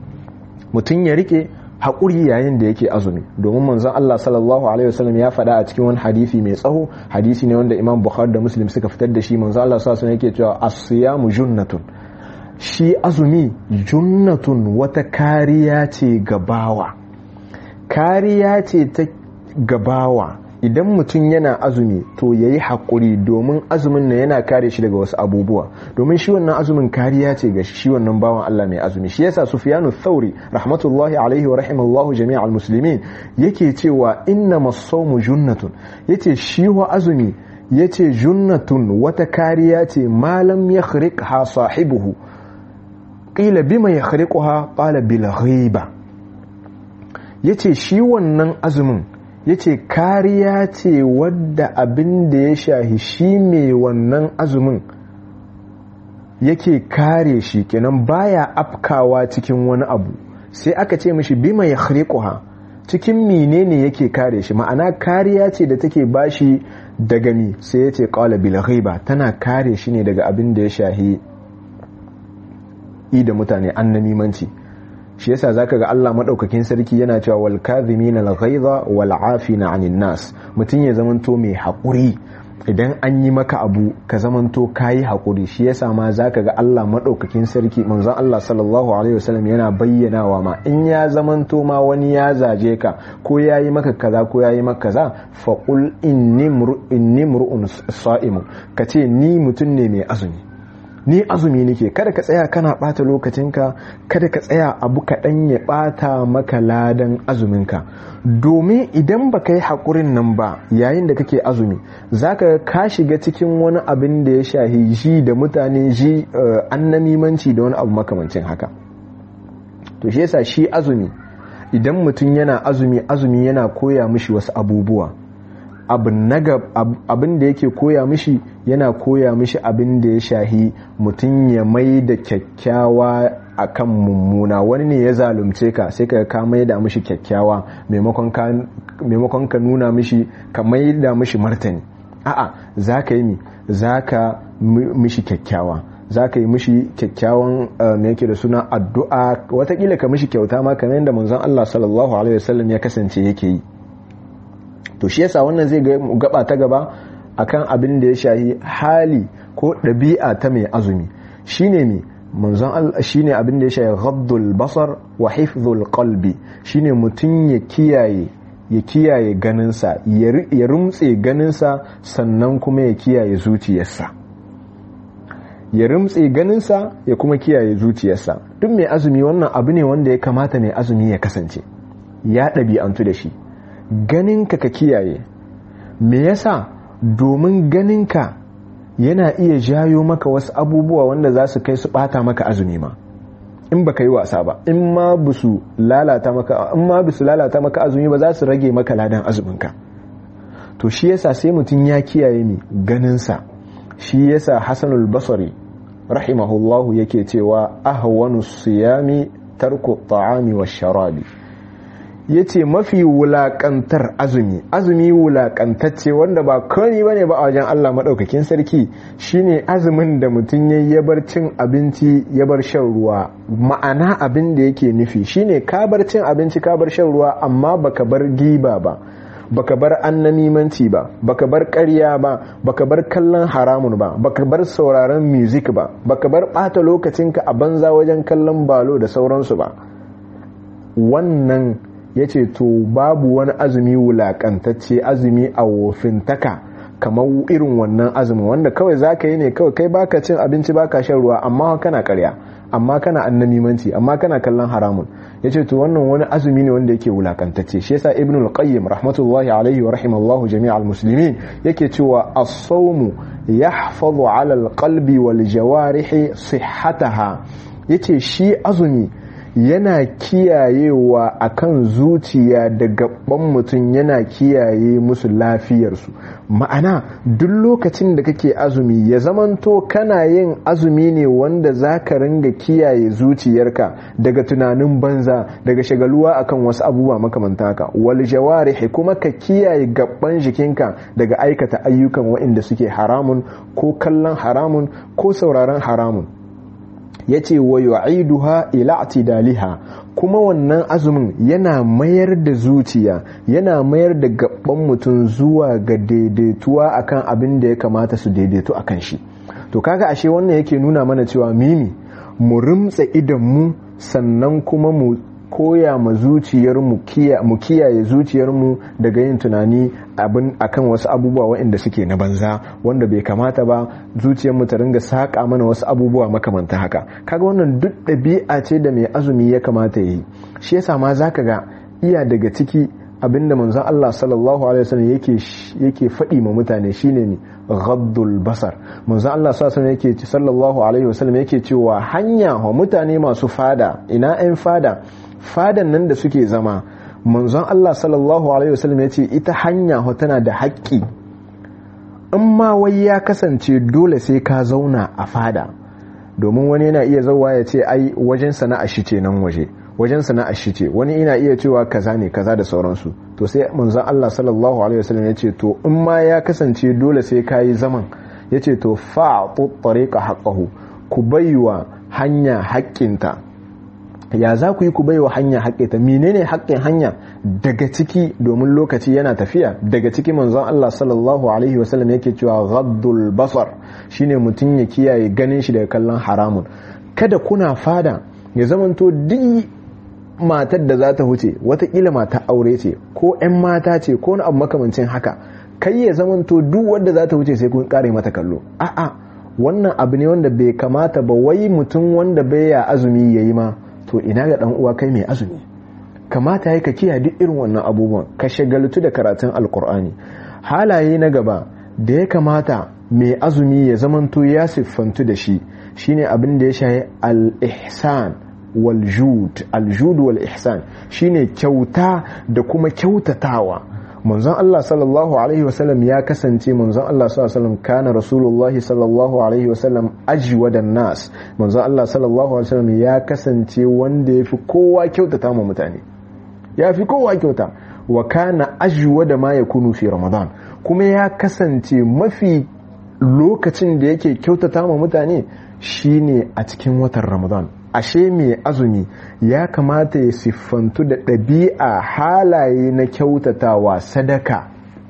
mutum ya rike haƙuri yayin da yake azumi domin manzon Allah sallallahu alaihi wasallam ya faɗa a cikin wani hadisi mai tsaho hadisi ne wanda Imam Bukhari da Muslim suka fitar da shi manzon Allah sallallahu alaihi yake cewa as-siyamu junnatun shi azumi junnatun wata kariya ce gabawa kariya ce ta gabawa idan mutum yana azumi to ya yi haƙuri domin azumin na yana kare shi daga wasu abubuwa domin shi wannan azumin kariya ce ga shi wannan bawan Allah mai azumi shi yasa Sufyanu Thauri rahmatullahi alaihi wa rahimallahu jami'al muslimin yake cewa inna masawmu junnatun yace shi wa azumi yace junnatun wata kariya ce malam yakhriqha sahibuhu qila bima yakhriquha qala bil ghiba yace shi wannan azumin ya ce kariya ce wadda abin da ya shahi shi mai wannan azumin yake kare shi kenan baya afkawa cikin wani abu sai aka ce mishi bima ya ha cikin menene yake kare shi ma'ana kariya ce da take bashi daga mi sai ya ce qala bil ghiba tana kare shi ne daga abin da ya shahi i da mutane annamimanci shi yasa zaka ga Allah madaukakin sarki yana cewa wal kadhimina al ghaiza wal afina 'anil nas mutun ya zamanto mai hakuri idan an yi maka abu ka zamanto kayi hakuri shi yasa ma zaka ga Allah madaukakin sarki manzon Allah sallallahu alaihi wasallam yana bayyanawa ma in ya zamanto ma wani ya zaje ka ko yayi maka kaza ko yayi maka kaza fa qul inni inni mru'un sa'imun kace ni mutun ne mai azumi ni azumi nake kada ka tsaya kana bata lokacinka kada ka tsaya abu kaɗan ya bata maka ladan azuminka domin idan ba ka yi haƙurin nan ba yayin da kake azumi za ka ka shiga cikin wani abin da ya shahi ji da mutane ji annamimanci da wani abu makamancin haka to shi yasa shi azumi idan mutum yana azumi azumi yana koya mishi wasu abubuwa abin da yake koya mishi yana koya mishi abin da ya shahi mutum ya mai da kyakkyawa akan mummuna wani ne ya zalunce ka sai ka ka mai da mishi kyakkyawa maimakon ka nuna mishi ka mai da mishi martani a'a za ka yi mi za ka mishi kyakkyawa za ka yi mishi kyakkyawan me yake da suna addu'a watakila ka mishi kyauta ma kamar yadda manzon Allah sallallahu alaihi wasallam ya kasance yake yi to shi yasa wannan zai gaba ta gaba akan abin da ya shahi hali ko ɗabi'a ta mai azumi shine mi manzon Allah shine abin da ya shahi ghaddul basar wa hifdhul qalbi shine mutum ya kiyaye ya kiyaye ganinsa ya rumtse ganinsa sannan kuma ya kiyaye zuciyarsa ya rumtse ganinsa ya kuma kiyaye zuciyarsa duk mai azumi wannan abu ne wanda ya kamata mai azumi ya kasance ya ɗabi'antu da shi ganinka ka kiyaye me yasa domin ganinka yana iya jayo maka wasu abubuwa wanda za su kai su bata maka azumi ma in baka yi wasa ba in ma bisu lalata maka in ma bisu lalata maka azumi ba za su rage maka ladan azuminka to shi yasa sai mutum ya kiyaye ni ganinsa shi yasa hasanul basri rahimahullahu yake cewa ahwanu siyami tarku ta'ami wa sharabi ya ce mafi wulakantar azumi azumi wulakantacce wanda ba kani ba ne ba a wajen Allah maɗaukakin sarki shine azumin da mutum ya ya bar cin abinci ya bar shan ruwa ma'ana abin da yake nufi shine ka bar cin abinci ka bar shan ruwa amma baka bar giba ba baka bar annamimanci ba baka bar ƙarya ba baka bar kallon haramun ba baka bar sauraron music ba baka bar ɓata lokacinka a banza wajen kallon balo da sauransu ba wannan ya ce to babu wani azumi wulakantacce azumi a wofintaka kamar irin wannan azumin wanda kawai za ka yi ne kawai kai baka cin abinci baka shan ruwa amma kana karya amma kana annamimanci amma kana kallon haramun ya ce to wannan wani azumi ne wanda yake wulakantacce shi yasa ibn al-qayyim rahmatullahi alaihi wa rahimallahu jami'al muslimin yake cewa as-sawmu yahfazu ala al-qalbi wal jawarihi sihhataha yace shi azumi yana kiyayewa akan zuciya da gaban mutum yana kiyaye musu lafiyarsu ma'ana duk lokacin da kake azumi ya zamanto kana yin azumi ne wanda za ka ringa kiyaye zuciyarka daga tunanin banza daga shagaluwa akan wasu abubuwa makamanta haka wal jawarihi kuma ka kiyaye gaban jikinka daga aikata ayyukan waɗanda suke haramun ko kallon haramun ko sauraron haramun ya ce wa yu'iduha ila atidaliha kuma wannan azumin yana mayar da zuciya yana mayar da gaban mutum zuwa ga daidaituwa akan abin da ya kamata su daidaitu akan shi to kaga ashe wannan yake nuna mana cewa mimi mu rimtsa idan mu sannan kuma mu koya ma zuciyarmu mu kiyaye zuciyarmu daga yin tunani abin akan wasu abubuwa waɗanda suke na banza wanda bai kamata ba zuciyarmu ta ringa saƙa mana wasu abubuwa makamanta haka kaga wannan duk ɗabi'a ce da mai azumi ya kamata ya yi shi yasa ma zaka ga iya daga ciki abinda manzon Allah sallallahu alaihi wasallam yake yake faɗi ma mutane shine ne ghaddul basar manzon Allah sallallahu alaihi wasallam yake sallallahu alaihi wasallam yake cewa hanya wa mutane masu fada ina 'yan fada fadan nan da suke zama manzon Allah sallallahu alaihi wasallam ya ce ita hanya tana da haƙƙi in ma wai ya kasance dole sai ka zauna a fada domin wani yana iya zauwa ya ce ai wajen sana'a shi ce nan waje wajen sana'a shi ce wani ina iya cewa kaza ne kaza da sauransu to sai manzon Allah sallallahu alaihi wasallam ya ce to in ma ya kasance dole sai ka yi zaman ya ce to fa'atu tariqa haqqahu ku baiwa hanya haƙƙinta ya za ku yi ku baiwa hanya haƙƙinta menene haƙƙin hanya daga ciki domin lokaci yana tafiya daga ciki manzon Allah sallallahu alaihi wasallam yake cewa ghaddul basar shine mutum ya kiyaye ganin shi daga kallon haramun kada kuna fada ya zamanto duk matar da za ta huce watakila mata aure ce ko 'yan mata ce ko wani abu makamancin haka kai ya zamanto duk wanda za ta wuce sai kun kare mata kallo a'a wannan abu ne wanda bai kamata ba wai mutum wanda bai ya azumi yayi ma to ina ga dan uwa kai mai azumi kamata ya ka kiyaye duk irin wannan abubuwan ka shagaltu da karatun alkur'ani halaye na gaba da ya kamata mai azumi ya zamanto ya siffantu da shi shine abin da ya shahi al-ihsan wal jud al-jud wal ihsan shine kyauta da kuma kyautatawa manzon Allah sallallahu alaihi wasallam ya kasance manzon Allah sallallahu alaihi wasallam kana rasulullahi sallallahu alaihi wasallam ajwadan nas manzon Allah sallallahu alaihi wasallam ya kasance wanda yafi kowa kyautata ma mutane ya fi kowa kyauta wa kana ajwa da ma ya kunu fi ramadan kuma ya kasance mafi lokacin da yake kyautata ma mutane shine a cikin watan ramadan ashe mai azumi ya kamata ya siffantu da ɗabi'a halaye na kyautatawa sadaka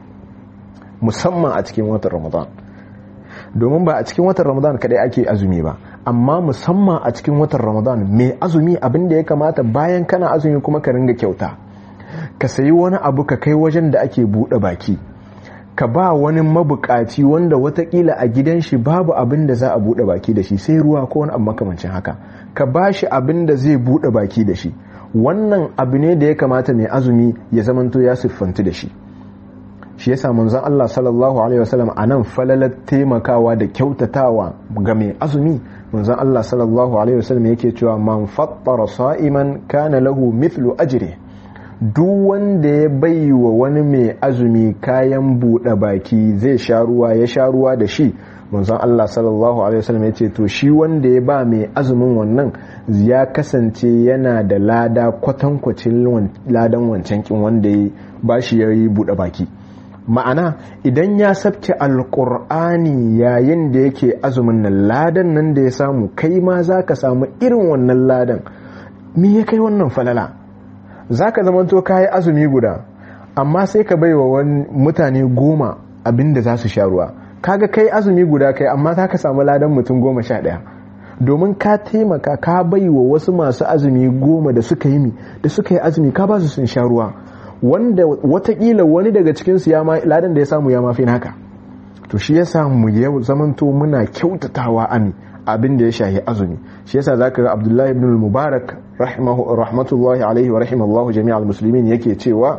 musamman a cikin watan ramadan domin ba a cikin watan ramadan kadai ake azumi ba amma musamman a cikin watan ramadan mai azumi abin da ya kamata bayan kana azumi kuma ka ringa kyauta ka sayi wani abu ka kai wajen da ake buɗe baki ka ba wani mabukaci wanda watakila a gidan shi babu abin da za a buɗe baki da shi sai ruwa ko wani abu makamancin haka ka ba shi abin da zai buɗe baki da shi wannan abu ne da ya kamata mai azumi ya zamanto ya siffantu da shi shi yasa manzon Allah sallallahu alaihi wasallam anan falalar taimakawa da kyautatawa ga mai azumi manzon Allah sallallahu alaihi wasallam yake cewa man fattara sa'iman kana lahu mithlu ajri duk wanda ya bai wa wani mai azumi kayan buɗe baki zai sha ruwa ya sha ruwa da shi manzon Allah sallallahu alaihi wasallam ya ce to shi wanda ya ba mai azumin wannan ya kasance yana da lada kwatankwacin ladan wancan kin wanda ya ba shi ya yi buɗe baki ma'ana idan ya sabke alkur'ani yayin da yake azumin nan ladan nan da ya samu kai ma za ka samu irin wannan ladan me ya kai wannan falala za ka zamanto ka yi azumi guda amma sai ka bai wa mutane goma abinda za su sha ruwa kaga kai azumi guda kai amma za ka samu ladan mutum goma sha ɗaya domin ka taimaka ka bai wa wasu masu azumi goma da suka yi da suka yi azumi ka ba su sun sha ruwa wanda watakila wani daga cikinsu ya ma ladan da ya samu ya mafi naka to shi ya samu ya zamanto muna kyautatawa ami abin da ya shahi azumi shi yasa zaka ga Abdullahi ibn al-Mubarak rahmatullahi alaihi wa rahimallahu jami'al muslimin yake cewa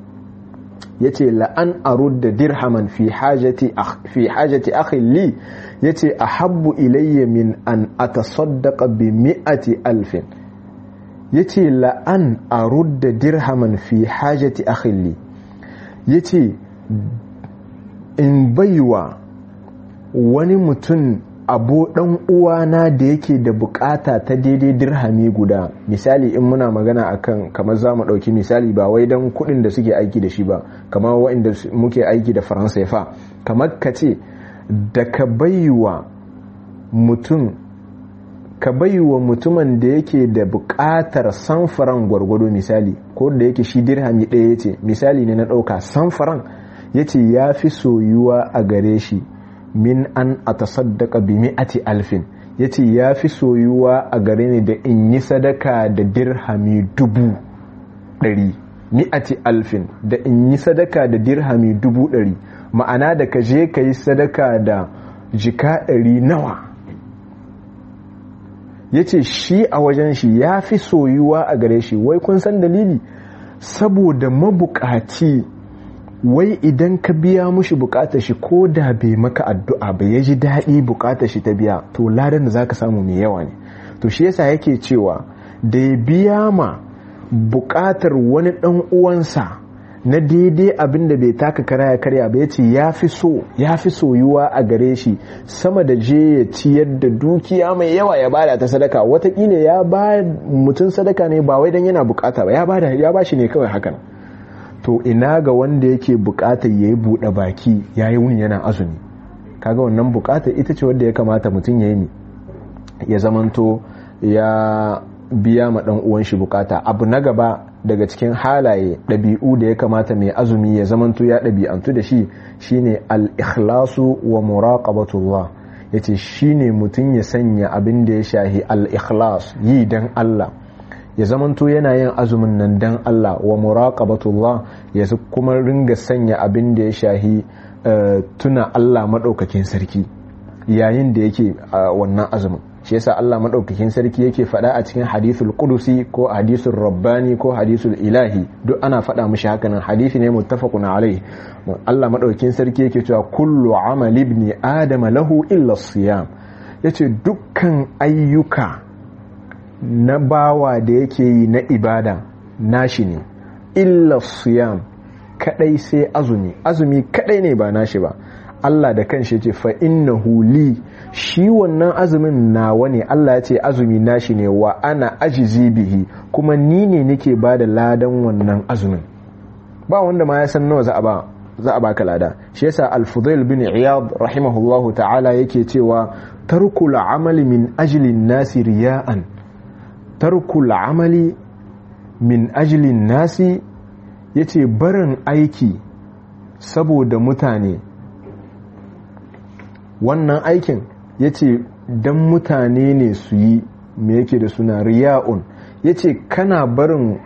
yace la an arudda dirhaman fi hajati fi hajati akhi li yace ahabbu ilayya min an atasaddaqa bi mi'ati alfin yace la an arudda dirhaman fi hajati akhi li yace in baiwa wani mutum abu dan uwana da yake da bukata ta daidai dirhami guda misali in muna magana akan kamar za mu dauki misali ba wai dan kudin da suke aiki da shi ba kamar waɗanda muke aiki da faransa fa kamar ka ce da ka baiwa mutum ka baiwa mutumin da yake da bukatar samfaran gwargwado misali ko da yake shi dirhami ɗaya ya ce misali ne na ɗauka samfaran ya ce ya fi soyuwa a gare shi min an a tasaddaka bi mi'ati alfin ya ce ya fi soyuwa a gare ni da in yi sadaka da dirhami dubu ɗari mi'ati alfin da in yi sadaka da dirhami dubu ɗari ma'ana da ka je ka yi sadaka da jika ɗari nawa ya ce shi a wajen shi ya fi soyuwa a gare shi wai kun san dalili saboda mabukaci wai idan ka biya mushi bukatar shi ko da bai maka addu'a ba ya ji daɗi bukatar shi ta biya to ladan da zaka samu mai yawa ne to shi yasa yake cewa da ya biya ma bukatar wani ɗan uwansa na daidai abin da bai taka kara ya karya ba ya ce ya fi so ya fi soyuwa a gare shi sama da je ya ciyar da dukiya mai yawa ya bada ta sadaka watakila ya ba mutum sadaka ne ba wai dan yana bukata ba ya bada ya ba shi ne kawai hakan to ina ga wanda yake bukatar ya yi buɗe baki ya yi wuni yana azumi kaga wannan bukatar ita ce wadda ya kamata mutum ya yi ya zamanto ya biya ma ɗan uwan shi bukata abu na gaba daga cikin halaye ɗabi'u da ya kamata mai azumi ya zamanto ya ɗabi'antu da shi shine al-ikhlasu wa muraqabatullah yace shine mutum ya sanya abin da ya shahi al-ikhlas yi dan Allah ya zamanto yana yin azumin nan dan Allah wa muraqabatullah ya kuma ringa sanya abin da ya shahi tuna Allah madaukakin sarki yayin da yake wannan azumin shi yasa Allah madaukakin sarki yake faɗa a cikin hadithul qudusi ko hadithul rabbani ko hadithul ilahi duk ana faɗa mishi haka nan hadisi ne muttafaqun alaihi Allah madaukakin sarki yake cewa kullu amali ibn adama lahu illa siyam yace dukkan ayyuka na bawa da yake yi na ibada nashi ne illa siyam kadai sai azumi azumi kadai ne ba nashi ba Allah da kanshi ce fa innahu li shi wannan azumin nawa ne Allah ya ce azumi nashi ne wa ana ajizi bihi kuma ni ne nake ba da ladan wannan azumin ba wanda ma ya san nawa za a ba za a baka lada shi yasa al-fudail bin iyad rahimahullahu ta'ala yake cewa tarkul amali min ajli nasi riya'an tarkul amali min ajli nasi yace barin aiki saboda mutane wannan aikin ya ce don mutane ne su yi me yake da suna riya'un ya ce kana barin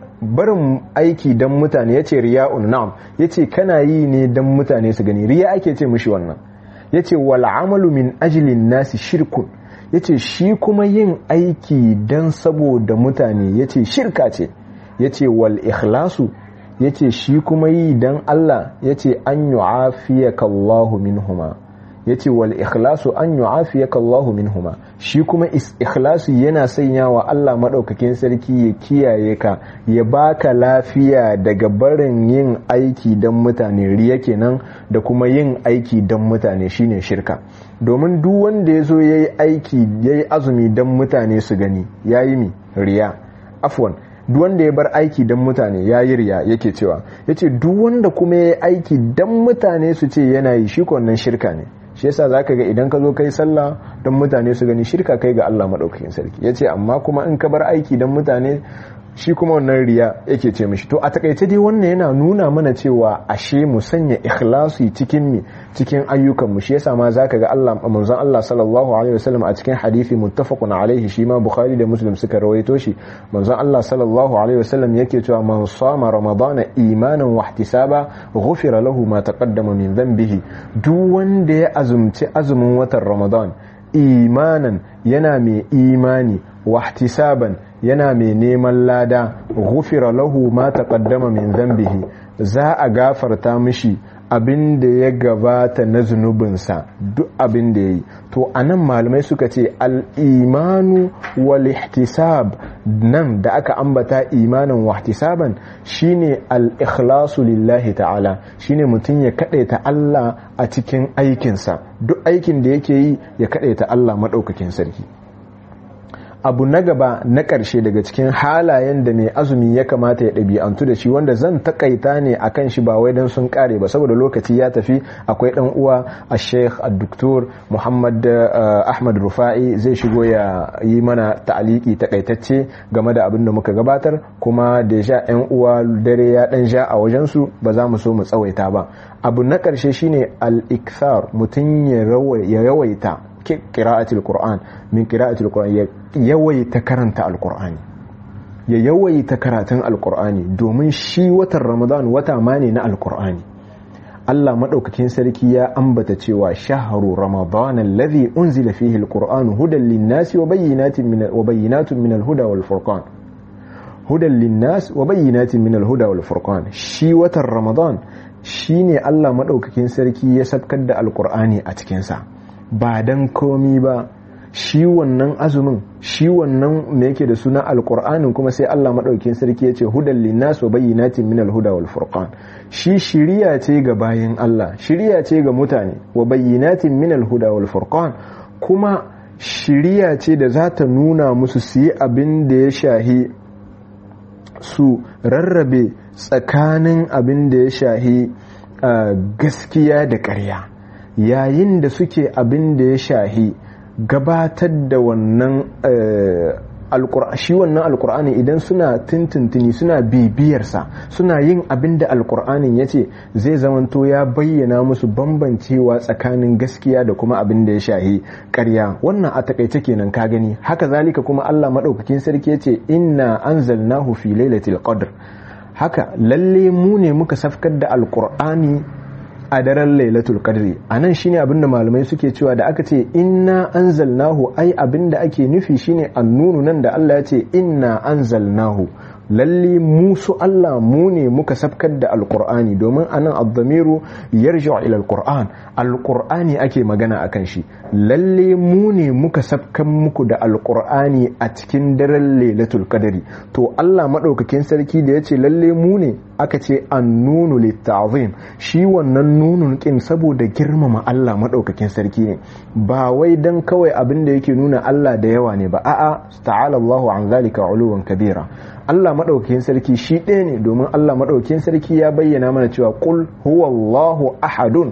barin aiki don mutane ya ce riya'un na'am ya ce kana yi ne don mutane su gani riya ake ce mushi wannan ya ce wal'amalu min ajilin nasi shirkun ya ce shi kuma yin aiki don saboda mutane ya ce shirka ce ya ce wal ikhlasu ya ce shi kuma yi don Allah ya ce an yu'afiyaka Allahu minhuma ya ce wal ikhlasu an yu'afiyaka Allahu minhuma shi kuma ikhlasu yana sanya wa Allah maɗaukakin sarki ya kiyaye ka ya baka lafiya daga barin yin aiki don mutane riya kenan da kuma yin aiki don mutane shine shirka domin duk wanda ya zo ya yi aiki ya yi azumi don mutane su gani ya yi mi riya afwan duk wanda ya bar aiki don mutane ya yi riya yake cewa ya ce duk wanda kuma ya yi aiki don mutane su ce yana yi shi wannan shirka ne shi yasa zaka ga idan ka zo kai sallah don mutane su gani shirka kai ga Allah madaukakin sarki yace amma kuma in ka bar aiki don mutane shi kuma wannan riya yake ce mishi to a takaice dai wannan yana nuna mana cewa ashe mu sanya ikhlasi cikin mi cikin ayyukan mu shi yasa ma zaka ga Allah manzon Allah sallallahu alaihi wasallam a cikin hadisi muttafaqun alaihi shi ma Bukhari da Muslim suka rawaito shi manzon Allah sallallahu alaihi wasallam yake cewa man sama ramadana imanan wa ihtisaba ghufira lahu ma taqaddama min dhanbihi duk wanda ya azumci azumin watan Ramadan imanan yana mai imani wahtisaban yana mai neman lada ghufira lahu ma taqaddama min dhanbihi za a gafarta mishi abin da ya gabata na zunubinsa duk abin da ya yi to a nan malamai suka ce al'imanu wal ihtisab nan da aka ambata imanin wahtisaban shine al-ikhlasu lillahi ta'ala shine mutum ya ta Allah a cikin aikinsa duk aikin da yake yi ya ta Allah maɗaukakin sarki abu na gaba na ƙarshe daga cikin halayen da mai azumi ya kamata ya ɗabi'antu da shi wanda zan takaita ne a kan shi ba wai don sun ƙare ba saboda lokaci ya tafi akwai ɗan uwa a sheikh a doktor muhammad ahmad rufa'i zai shigo ya yi mana ta'aliki takaitacce game da abin da muka gabatar kuma da sha yan uwa dare ya ɗan sha a wajensu ba za mu so mu tsawaita ba abu na ƙarshe shine al-ikthar mutum ya yawaita qira'atul qur'an min qira'atul qur'an ya yawaita karanta alqur'ani ya yawaita karatun alqur'ani domin shi watan ramadan wata ma ne na alqur'ani Allah madaukakin sarki ya ambata cewa shahru ramadan alladhi unzila fihi alqur'an hudan lin-nasi wa bayyinatin min wa bayyinatun min al-huda wal furqan hudan lin-nas wa bayyinatin min al-huda wal furqan shi watan ramadan shine Allah madaukakin sarki ya sabkar da alqur'ani a cikin sa ba dan komi ba shi wannan azumin shi wannan me yake da suna alkur'anin kuma sai Allah madaukakin sarki ya ce hudan linnas wa bayyinatin min alhuda wal furqan shi shiriya ce ga bayin Allah shiriya ce ga mutane wa bayyinatin min alhuda wal furqan kuma shiriya ce da za ta nuna musu su yi abin da ya shahi su rarrabe tsakanin abin da ya shahi gaskiya da ƙarya yayin da suke abin da ya shahi gabatar da wannan shi wannan alkur'ani idan suna tintintini suna bibiyarsa suna yin abin da alkur'anin ya ce zai zamanto ya bayyana musu bambancewa tsakanin gaskiya da kuma abin da ya shahi karya wannan a takaice kenan ka gani haka zalika kuma allah maɗaukakin sarki ya ce inna anzalnahu fi lailatul qadr haka lalle mu ne muka safkar da alkur'ani a daren lailatul qadri anan shine abinda malamai suke cewa da aka ce inna anzalnahu ai abinda ake nufi shine annunu nan da Allah ya ce inna anzalnahu lalle mu su Allah mu ne muka sabkar da alkur'ani domin anan abdamiru yarji'u ila alkur'an alkur'ani ake magana akan shi lalle mu ne muka sabkan muku da alkur'ani a cikin daren lailatul qadari to Allah madaukakin sarki da yace lalle mu ne aka ce annunu litta'zim shi wannan nunun kin saboda girmama Allah madaukakin sarki ne ba wai dan kawai abin da yake nuna Allah da yawa ne ba a'a ta'ala Allahu an zalika uluwan kabira Allah maɗaukakin sarki shi ɗaya ne domin Allah maɗaukakin sarki ya bayyana mana cewa qul huwallahu ahadun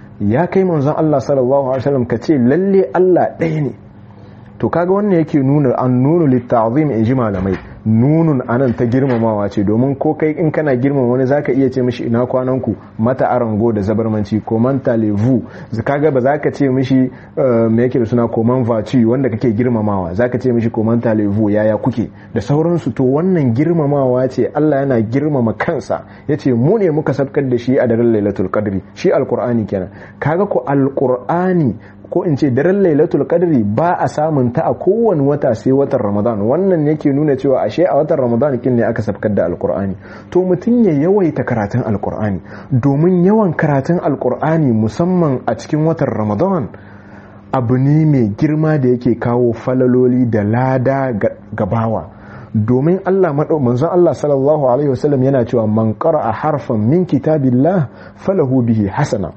ya kai manzon Allah sallallahu alaihi wasallam ka ce lalle Allah ɗaya ne to kaga wannan yake nuna an nunu litta'zim in ji malamai nunun anan ta girmamawa ce domin ko kai in kana girmama wani zaka iya ce mishi ina kwanan ku mata arango da zabarmanci koman talevu kaga ba zaka ce mishi me yake da suna koman vaci wanda kake girmamawa zaka ce mishi koman talevu yaya kuke da sauransu to wannan girmamawa ce Allah yana girmama kansa yace mu ne muka sabkar da shi a daren lailatul qadri shi alqur'ani kenan kaga ko alqur'ani ko in ce daren lailatul qadri ba a samun ta a kowane wata sai watan ramadan wannan yake nuna cewa ashe a watan ramadan kin ne aka sabkar da alkur'ani to mutum ya yawaita karatun alkur'ani domin yawan karatun alkur'ani musamman a cikin watan ramadan abu ne mai girma da yake kawo falaloli da lada gabawa domin Allah manzon Allah sallallahu alaihi wasallam yana cewa man qara'a harfan min kitabillah falahu bihi hasana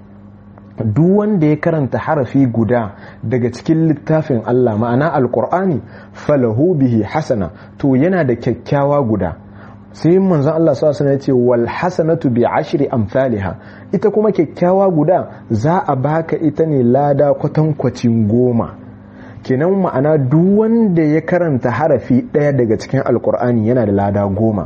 duk wanda ya karanta harafi guda daga cikin littafin Allah ma'ana alkur'ani falahu bihi hasana to yana da kyakkyawa guda sai manzon Allah sallallahu alaihi ce wal hasanatu bi ashri amsalha ita kuma kyakkyawa guda za a baka ita ne lada kwatankwacin goma kenan ma'ana duk wanda ya karanta harafi ɗaya daga cikin alkur'ani yana da lada goma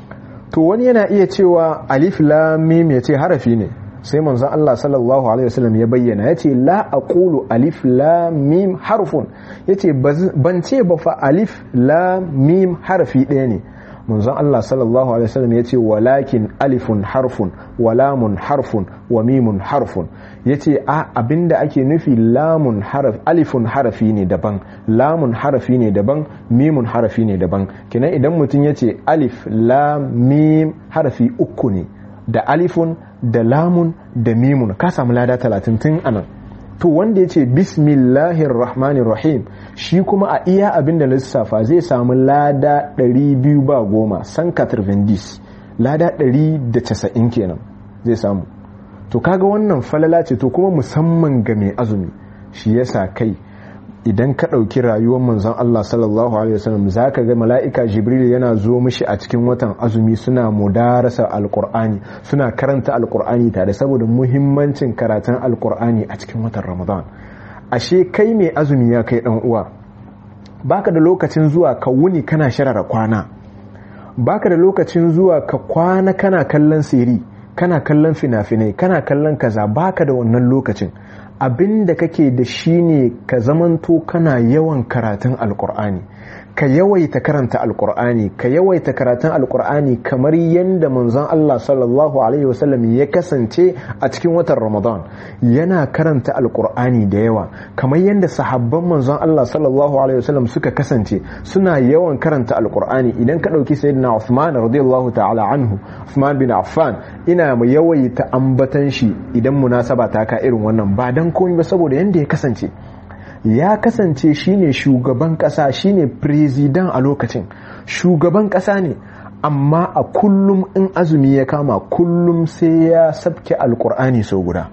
to wani yana iya cewa alif lam mim ya ce harafi ne sai manzon Allah sallallahu alaihi wasallam ya bayyana yace la aqulu alif lam mim harfun yace ban ce ba fa alif lam mim harfi ɗaya ne manzon Allah sallallahu alaihi wasallam yace walakin alifun harfun wa lamun harfun wa mimun harfun yace a abinda ake nufi lamun harf alifun harafi ne daban lamun harafi ne daban mimun harafi ne daban kenan idan mutum yace alif lam mim harafi uku ne da alifun da lamun da mimun ka samu lada talatin tun anan to wanda ya ce bismillahir rahmanir rahim shi kuma a iya abin da lissafa zai samu lada 200 ba goma san vendis lada 190 kenan zai samu to kaga wannan falala ce to kuma musamman ga mai azumi shi yasa kai idan ka ɗauki rayuwar manzon Allah sallallahu alaihi wasallam za ka ga mala'ika jibril yana zo mishi a cikin watan azumi suna mudarasa alkur'ani suna karanta alkur'ani tare saboda muhimmancin karatun alkur'ani a cikin watan ramadan ashe kai mai azumi ya kai ɗan uwa baka da lokacin zuwa ka wuni kana sharara kwana baka da lokacin zuwa ka kwana kana kallon siri kana kallon fina-finai kana kallon kaza baka da wannan lokacin abin da kake da shi ne ka zamanto kana yawan karatun alkur'ani ka yawaita karanta alkur'ani ka yawaita karatun alkur'ani kamar yadda manzon Allah sallallahu alaihi wasallam ya kasance a cikin watan ramadan yana karanta alkur'ani da yawa kamar yadda sahabban manzon Allah sallallahu alaihi wasallam suka kasance suna yawan karanta alkur'ani idan ka ɗauki sayyidina Uthman radiyallahu ta'ala anhu Uthman bin Affan ina mu yawaita ambatan shi idan munasaba ta ka irin wannan ba dan komai ba saboda yanda ya kasance ya kasance shine shugaban kasa shine president a lokacin shugaban kasa ne amma a kullum in azumi ya kama kullum sai ya sabke alkur'ani sau guda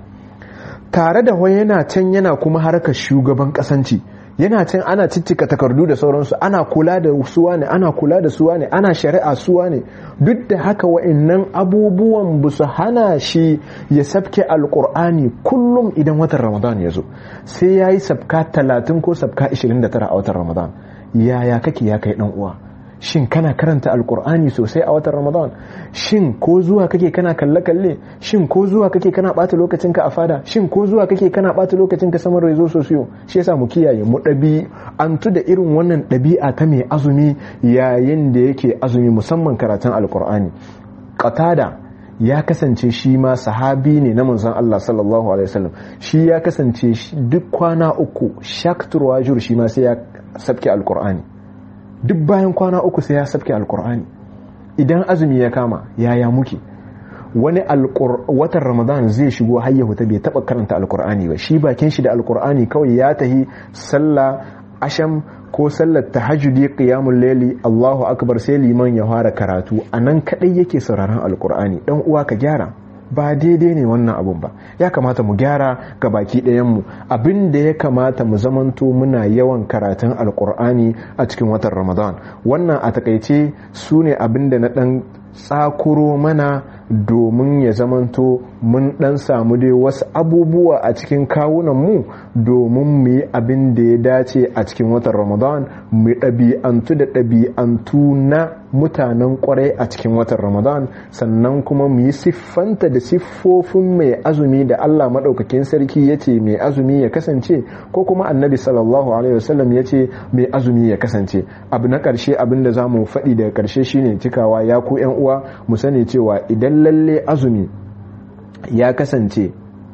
tare da wai yana can yana kuma harkar shugaban kasanci yana can ana ciccika takardu da sauransu ana kula da suwa ne ana kula da suwa ne ana shari'a suwa ne duk da haka wa'annan abubuwan ba su hana shi ya sabke alkur'ani kullum idan watan ramadan ya zo sai ya yi sabka talatin ko sabka 29 a watan ramadan yaya kake ya kai dan uwa shin kana karanta alkur'ani sosai a watan ramadan shin ko zuwa kake kana kalle-kalle shin ko zuwa kake kana bata lokacinka a fada shin ko zuwa kake kana bata lokacinka saman rezo sosiyo shi yasa mu kiyaye mu ɗabi an da irin wannan ɗabi'a ta mai azumi yayin da yake azumi musamman karatun alkur'ani qatada ya kasance shi ma sahabi ne na manzon Allah sallallahu alaihi wasallam shi ya kasance duk kwana uku shaktur wajur shi ma sai ya sabke alqur'ani duk bayan kwana uku sai ya sabke alqur'ani idan azumi ya kama yaya muke wani watan ramadan zai shigo har ya bai taba karanta alqur'ani ba shi bakin shi da alqur'ani kawai ya tahi sallah asham ko sallar tahajjudi qiyamul layli Allahu akbar sai liman ya fara karatu anan kadai yake sauraron alqur'ani dan uwa ka gyara ba daidai ne wannan abun ba ya kamata mu gyara ga baki ɗayanmu abin da ya kamata mu zamanto muna yawan karatun alkur'ani a cikin watan ramadan wannan a takaice su ne abin da na ɗan tsakuro mana domin ya zamanto mun ɗan samu dai wasu abubuwa a cikin kawunanmu domin mu yi abin da ya dace a cikin watan ramadan mu ɗabi'antu da ɗabi'antu na mutanen kwarai a cikin watan ramadan sannan kuma mu yi siffanta da siffofin mai azumi da allah maɗaukakin sarki ya ce mai azumi ya kasance ko kuma annabi sallallahu alaihi wasallam ya ce mai azumi ya kasance abu na ƙarshe abin da za mu faɗi daga ƙarshe shine cikawa ya ku yan uwa mu sani cewa idan lalle azumi ya kasance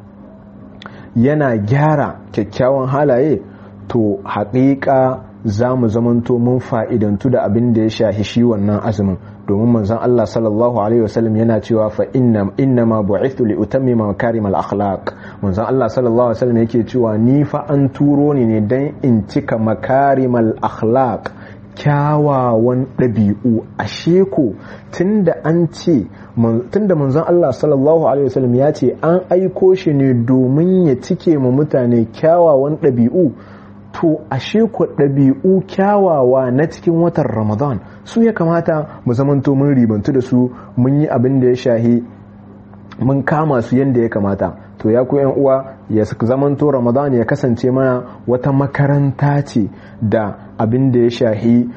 yana gyara kyakkyawan halaye to haƙiƙa za mu zamanto mun fa'idantu da abin da ya shahi shi wannan azumin domin manzon Allah sallallahu alaihi wasallam yana cewa fa inna inna ma bu'ithu li utammima makarim al akhlaq manzon Allah sallallahu alaihi wasallam yake cewa ni fa an turo ni ne dan in cika makarim al akhlaq kyawawan ɗabi'u a sheko tunda an ce tunda manzon Allah sallallahu alaihi wasallam ya ce an aiko shi ne domin ya cike mu mutane kyawawan ɗabi'u to ashe ku ɗabi'u kyawawa na cikin watan ramadan su ya kamata mu zamanto mun ribantu da su mun yi abin da ya shahi mun kama su yadda ya kamata to ya ku yan uwa ya zamanto ramadan ya kasance mana wata makaranta ce da abin da ya shahi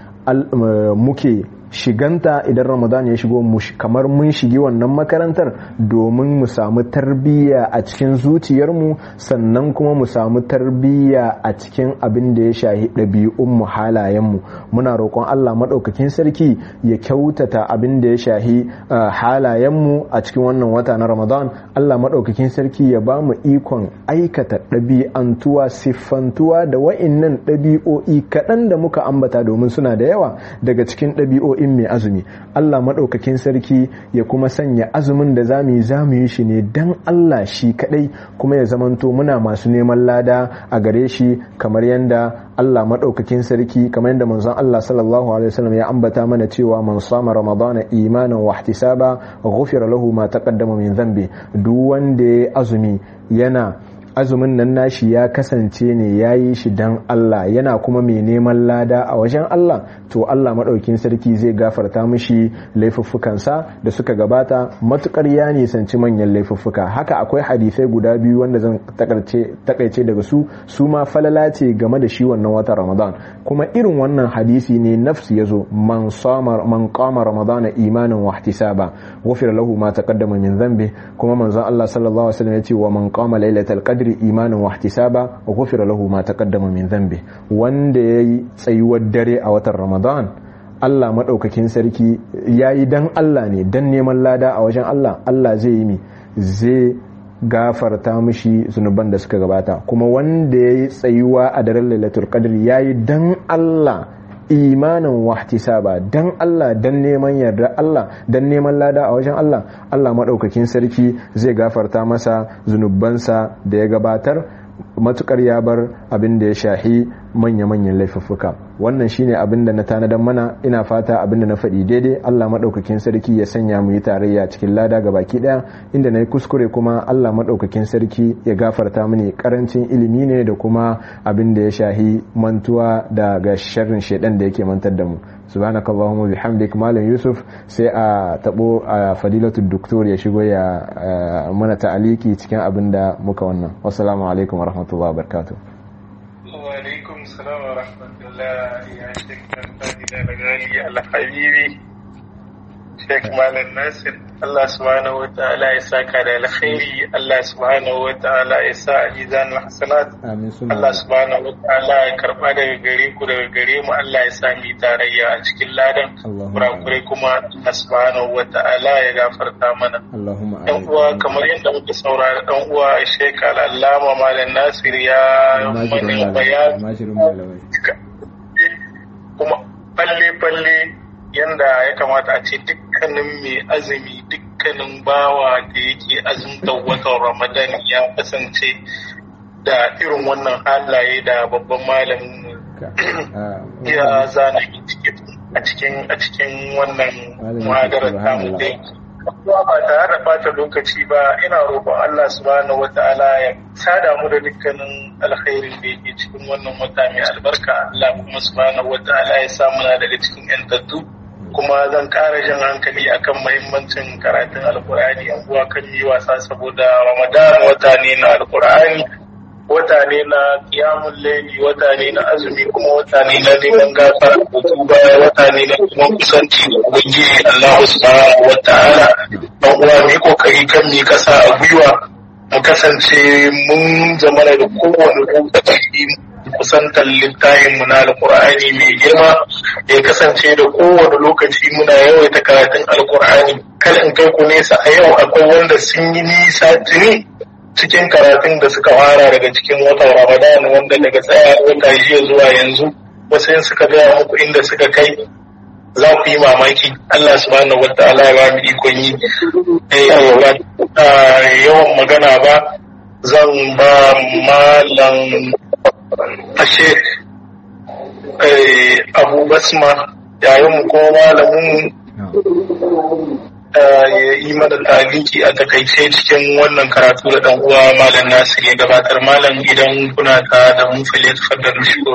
muke shiganta idan ramadan ya shigo kamar mun shigi wannan makarantar domin mu samu tarbiyya a cikin zuciyarmu sannan kuma mu samu tarbiyya a cikin abin da ya shahi ɗabi'unmu halayenmu muna roƙon allah maɗaukakin sarki ya kyautata abin da ya shahi halayenmu a cikin wannan wata na ramadan allah maɗaukakin sarki ya ba mu ikon aikata ɗabi'antuwa siffantuwa da wa'innan ɗabi'o'i kaɗan da muka ambata domin suna da yawa daga cikin ɗabi'o'i in mai azumi Allah maɗaukakin sarki ya kuma sanya azumin da za mu yi za mu yi shi ne don Allah shi kaɗai kuma ya zamanto muna masu neman lada a gare shi kamar yadda Allah maɗaukakin sarki kamar yadda manzon Allah sallallahu alaihi wasallam ya ambata mana cewa man sama ramadana imanan wa ihtisaba ghufira lahu ma taqaddama min dhanbi duk wanda ya azumi yana azumin nan nashi ya kasance ne ya yi shi don Allah yana kuma mai neman lada a wajen Allah to Allah maɗaukin sarki zai gafarta mishi laifuffukansa da suka gabata matukar ya nisanci manyan laifuffuka haka akwai hadisai guda biyu wanda zan takaice daga su su ma falala ce game da shi wannan watan Ramadan kuma irin wannan hadisi ne nafsi yazo man samar man qama ramadana imanan wa ihtisaba ghufira lahu ma taqaddama min dhanbi kuma manzon Allah sallallahu alaihi wasallam ya ce wa man qama lailatal qadr qadri imanin wa ihtisaba wa ghufira lahu ma taqaddama min dhanbi wanda yayi tsayuwar dare a watan Ramadan Allah madaukakin sarki yayi dan Allah ne dan neman lada a wajen Allah Allah zai yi mi zai gafarta mishi zunuban da suka gabata kuma wanda yayi tsayuwa a daren Lailatul Qadr yayi dan Allah imanin wahtisaba dan Allah dan neman yarda Allah dan neman lada a wajen Allah Allah maɗaukakin sarki zai gafarta masa zunubansa da ya gabatar matukar ya bar abin da ya shahi manya-manyan laifuffuka wannan shine abin da na tanadan mana ina fata abin da na faɗi daidai Allah maɗaukakin sarki ya sanya mu yi tarayya cikin lada ga baki ɗaya inda na yi kuskure kuma Allah maɗaukakin sarki ya gafarta mini karancin ilimi ne da kuma abin da ya shahi mantuwa da ga sharrin shaidan da yake mantar da mu subhanakallahumma bihamdik malam yusuf sai a tabo a fadilatul doktor ya shigo ya mana ta'aliki cikin abin da muka wannan wassalamu alaikum wa rahmatullahi wa barakatuh wa alaikum salam wa rahmatullahi ya shekar fadila da gali alhabibi Sheikh Malam Nasir Allah subhanahu wa ta'ala ya saka da alkhairi Allah subhanahu wa ta'ala ya sa a mizanul hasanat amin suna Allah subhanahu wa ta'ala ya karba daga gare ku daga gare mu Allah ya sa mu tarayya a cikin ladan Allahumma kurakurai kuma Allah subhanahu wa ta'ala ya gafarta mana Allahumma dan amin uwa kamar yadda muka saurari dan uwa Sheikh Al-Allama Malam Nasir ya Almajirin mana malamai bayani almajirin malamai kuma falle-falle yanda ya kamata a ce dukkanin mai azumi dukkanin bawa da yake azumtar watan ramadan ya kasance da irin wannan halaye da babban malamin ka ah, ya zana a cikin a cikin wannan Malamin muhadarar tamu subhanallah. dai kuma ba tare da bata lokaci ba ina roƙon Allah subhanahu wata'ala ya sada mu da dukkanin alkhairin da yake cikin wannan wata mai albarka Allah kuma subhanahu wata'ala ya sa muna daga cikin yantattu kuma zan ƙara jan hankali akan mahimmancin karatun alkur'ani yan uwa kan yi wasa saboda ramadan wata ne na alkur'ani wata ne na kiyamun laili wata ne na azumi kuma wata ne na neman gafara da tuba wata ne na kuma kusanci da ubangiji Allah subhanahu wa ta'ala dan uwa mu yi kokari kan mi kasa a gwiwa mu kasance mun zama da kowane lokaci kusantar littafin mu na alqur'ani mai girma ya kasance da kowane lokaci muna yawaita karatun alqur'ani kal in kai ku nesa a yau akwai wanda sun yi nisa tuni cikin karatun da suka fara daga cikin watan Ramadan wanda daga tsaya wata jiya zuwa yanzu wasu yin suka gaya muku inda suka kai za ku yi mamaki Allah subhanahu wa ta'ala ya ba mu ikon yi Eh, ba ah, yawan magana ba zan ba malam ashe abu basma yayin mu ko malamin ya yi mana taliki a takaice cikin wannan karatu da dan uwa malam Nasir ya gabatar malam idan kuna ta da mu fili tafaddar shigo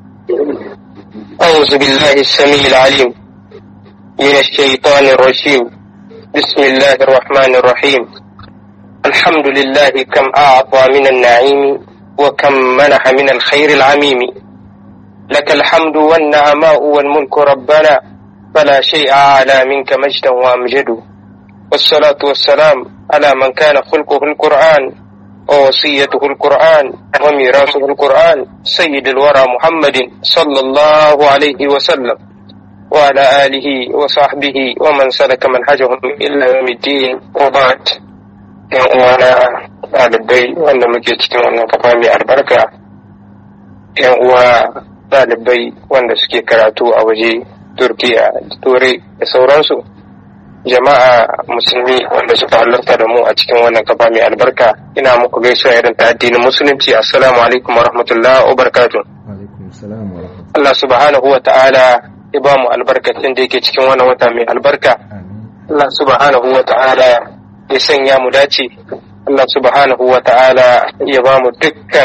أعوذ بالله السميع العليم من الشيطان الرجيم بسم الله الرحمن الرحيم الحمد لله كم أعطى من النعيم وكم منح من الخير العميم لك الحمد والنعماء والملك ربنا فلا شيء أعلى منك مجدا وأمجد والصلاة والسلام على من كان خلقه القرآن ووصيته القرآن وميراثه القرآن سيد الورى محمد صلى الله عليه وسلم وعلى آله وصحبه ومن سلك منهجهم إلى يوم الدين وبعد وانا ɗalibai wanda muke cikin wannan kafa mai albarka yan uwa ɗalibai wanda suke karatu a waje turkiya turai da sauransu jama'a musulmi wanda suka halarta da mu a cikin wannan kafa mai albarka ina muku gaisuwa irin ta addinin musulunci assalamu alaikum wa rahmatullah wa barakatuh alaikum salam wa rahmatullahi Allah subhanahu wa ta'ala ya ba mu albarkacin da yake cikin wannan wata mai albarka amin Allah subhanahu wa ta'ala ya sanya mu dace Allah subhanahu wa ta'ala ya ba mu dukkan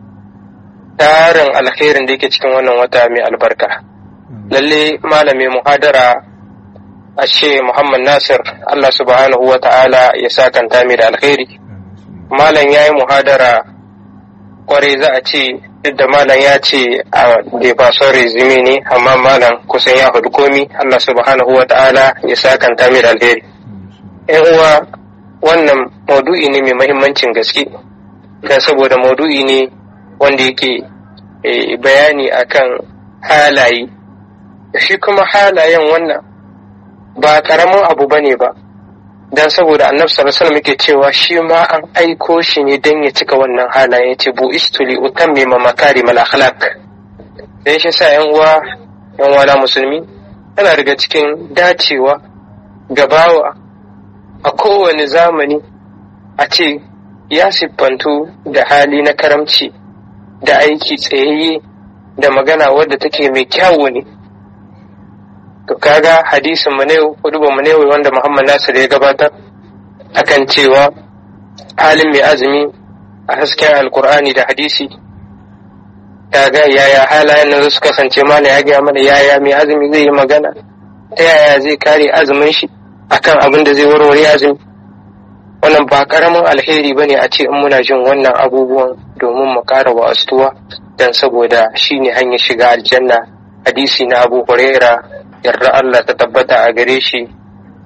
tarin alkhairin da yake cikin wannan wata mai albarka lalle malami muhadara ashe Muhammad Nasir Allah subhanahu wa ta'ala ya sakanta mai da alkhairi malam ya yi muhadara kwarai za a ce duk da malam ya ce a da ba son resume ne amma malam kusan ya hudu komi Allah subhanahu wa ta'ala ya sakanta mai da alheri yan uwa wannan maudu'i ne mai mahimmancin gaske dan saboda maudu'i ne wanda yake eh, bayani akan halaye shi kuma halayen wannan ba karamin abu bane ba dan saboda annabi sallallahu alaihi wasallam yake cewa shi ma an aiko shi ne dan ya cika wannan halaye yace bu istuli utammima makarimal akhlaq dan shi sa yan uwa yan uwa na musulmi yana daga cikin dacewa gabawa a kowane zamani a ce ya siffantu da hali na karamci da aiki tsayayye da magana wadda take mai kyawu ne to kaga hadisin mu ne hudubar mu ne wanda Muhammad Nasir ya gabatar akan cewa halin mai azumi a hasken alkur'ani da hadisi kaga yaya halayen nan su kasance mana ya gaya mana yaya mai azumi zai yi magana ta yaya zai kare azumin shi akan abin da zai warware azumi wannan ba karamin alheri bane a ce in muna jin wannan abubuwan domin mu kara wa'astuwa dan saboda shine hanyar shiga aljanna hadisi na Abu Huraira yarda Allah ta tabbata a gare shi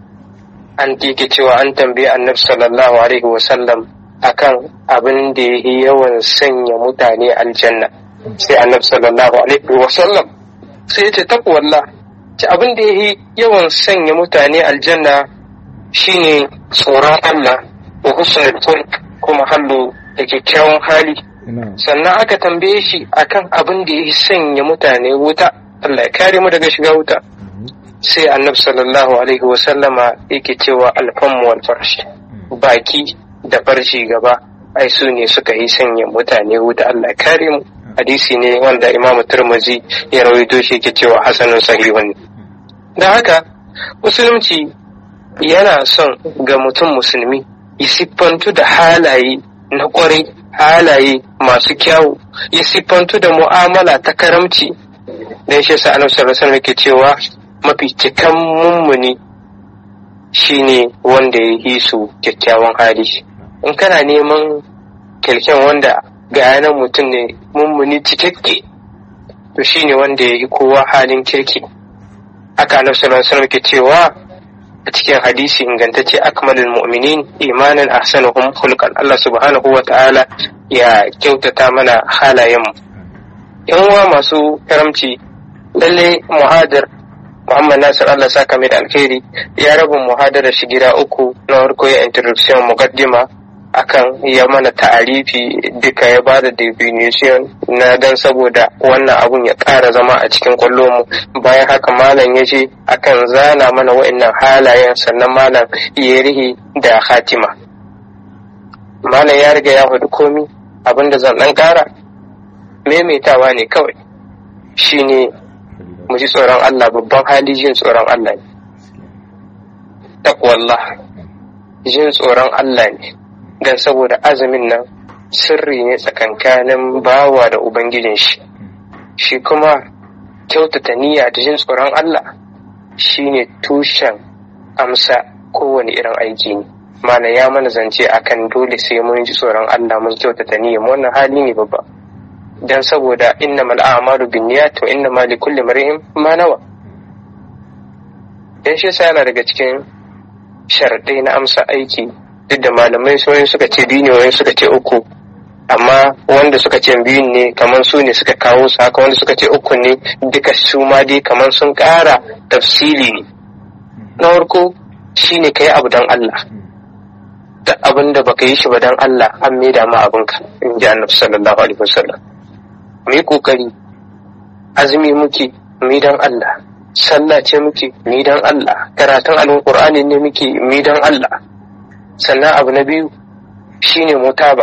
an yake cewa an tambayi annabi sallallahu alaihi wasallam akan abin da yi yawan sanya mutane aljanna sai annabi sallallahu alaihi wasallam sai ya ce taqwallah ce abin da yi yawan sanya mutane aljanna shine tsoron Allah wa husnul khulq kuma hallo da kyakkyawan hali sannan aka tambaye shi akan abin da ya sanya mutane wuta Allah ya kare mu daga shiga wuta sai annabi sallallahu alaihi wa sallama yake cewa alfamu wal farshi baki da farshi gaba ai su ne suka yi sanya mutane wuta Allah ya kare mu hadisi ne wanda Imam Tirmidhi ya rawaito shi yake cewa hasanun sahihun da haka musulunci yana son ga mutum musulmi ya siffantu da halaye na kwarai halaye masu kyawu ya siffantu da mu'amala ta karamci dan shi sa annabi sallallahu alaihi yake cewa mafi cikan mummuni shine wanda ya yi su kyakkyawan hali in kana neman kyalkyan wanda ga yanan mutum ne mummuni cikakke to shine wanda ya yi kowa halin kirki haka annabi sallallahu alaihi yake cewa a cikin hadisi ingantacce akmalul mu'minin imanan ahsanuhum khulqan Allah subhanahu wa ta'ala ya kyautata mana halayen mu yan uwa masu karamci lalle muhadar Muhammad Nasir Allah saka mai da alkhairi ya raba muhadarar shi gida uku na farko ya introduction muqaddima akan ya mana ta'arifi duka ya ba da definition na dan saboda wannan abun ya ƙara zama a cikin kwallo mu bayan haka malam ya ce akan zana mana wa'annan halayen sannan malam ya rihi da hatima malam ya riga ya hudu komi abinda zan dan ƙara maimaitawa ne kawai shine mu ji tsoron Allah babban hali jin tsoron Allah ne takwallah jin tsoron Allah ne don saboda azumin nan sirri ne tsakankanin bawa da ubangijin shi shi kuma kyautata niyya da jin tsoron Allah shine tushen amsa kowane irin aiki ne mana ya mana zance akan dole sai mun ji tsoron Allah mun kyautata niyya wannan hali ne babba dan saboda innamal a'malu binniyat wa innamal likulli mar'in ma nawa dan shi yana daga cikin sharadai na amsa aiki duk da malamai sauran suka ce biyu ne wani suka ce uku amma wanda suka ce biyun ne kamar su ne suka kawo su haka wanda suka ce uku ne duka su ma dai kamar sun ƙara tafsili ne na farko shine kai abu dan Allah da abin da baka yi shi ba dan Allah an maida ma abinka in ji annabi sallallahu alaihi wasallam mu yi kokari azumi muke mu dan Allah sallah ce muke mu dan Allah karatun alqur'ani ne muke mu dan Allah sannan abu na biyu shine mutaba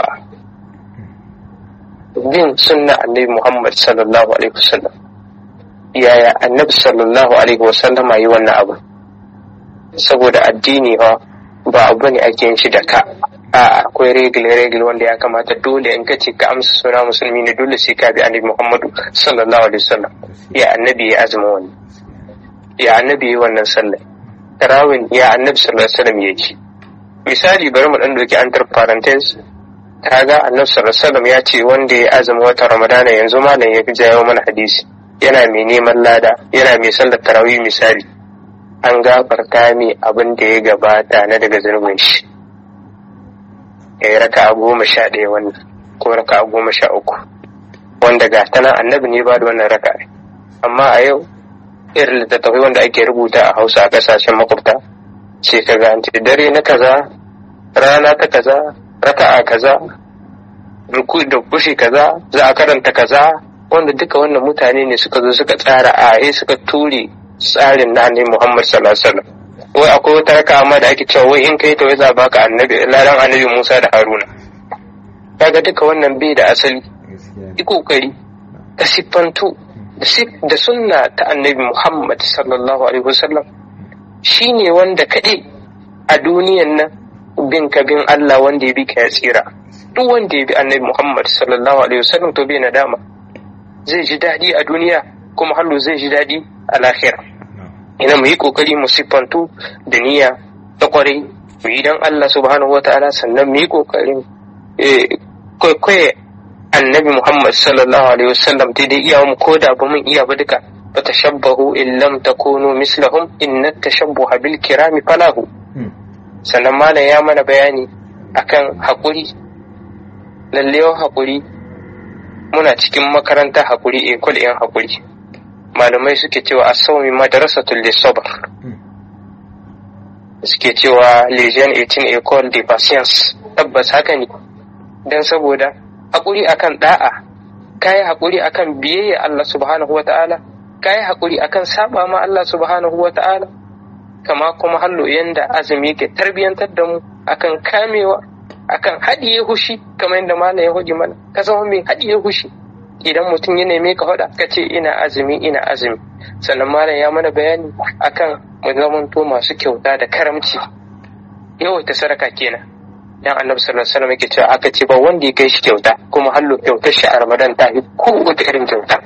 bin sunna annabi Muhammad sallallahu alaihi wasallam yaya annabi sallallahu alaihi wasallama yi wannan abu saboda addini ha ba abu ne ake yin shi da ka a akwai regil regil wanda ya kamata dole in kace ka amsa suna musulmi ne dole sai ka bi annabi Muhammadu sallallahu alaihi wasallam ya annabi ya azumi wani ya annabi yi wannan sallah tarawin ya annabi sallallahu alaihi wasallam yake misali bari mu dan doki antar parenthesis kaga annabi sallallahu alaihi wasallam ya ce wanda ya azumi wata ramadana yanzu malam ya jawo mana hadisi yana mai neman lada yana mai sallar tarawih misali an gafarta mai abin da ya gabata na daga zunubin shi ya yi raka goma sha ɗaya wannan ko raka goma sha uku wanda ga ta nan annabi ne ba da wannan raka amma a yau irin littattafai wanda ake rubuta a hausa a ƙasashen makwabta ce ka ga dare na kaza rana ta kaza raka a kaza ruku da bushe kaza za a karanta kaza wanda duka wannan mutane ne suka zo suka tsara a suka ture tsarin na annabi Muhammad sallallahu alaihi wasallam wai akwai wata raka amma da ake cewa wai in kai ta wai za baka annabi lalan annabi Musa da Haruna kaga duka wannan bai da asali yi kokari ka siffantu da sunna ta annabi Muhammad sallallahu alaihi wasallam shine wanda kaɗai a duniyan nan bin ka bin Allah wanda ya bi ka ya tsira duk wanda ya bi annabi Muhammad sallallahu alaihi wasallam to bai nadama zai ji daɗi a duniya kuma hallo zai ji daɗi a lahira ina mu yi kokari mu siffantu da niyya ta kwarai mu yi dan Allah subhanahu wa ta'ala sannan mu yi kokarin kwaikwaye annabi Muhammad sallallahu alaihi wasallam daidai iya mu ko da ba mun iya ba duka fa tashabbahu in lam takunu mislahum inna tashabbuha bil kirami falahu sannan malam ya mana bayani akan haƙuri lallewa haƙuri muna cikin makarantar haƙuri ekol yan haƙuri malamai suke cewa a saumi madarasatul lissabar suke cewa legion 18 ecole de patience tabbas haka ne don saboda haƙuri akan da'a kayi haƙuri akan biyayya Allah subhanahu wa ta'ala kayi haƙuri akan saba ma Allah subhanahu wa ta'ala kama kuma hallo yanda azumi ke tarbiyantar da mu akan kamewa akan haɗiye hushi kamar yadda malam ya huji mana ka zama mai haɗiye hushi idan mutum ya neme ka faɗa ka ce ina azumi ina azumi sannan malam ya mana bayani akan mu zamanto masu kyauta da karamci yawaita sadaka kenan dan annabi sallallahu alaihi wasallam yake cewa aka ce ba wanda ya kai shi kyauta kuma hallo kyautar shi a ramadan ta yi ko wata irin kyauta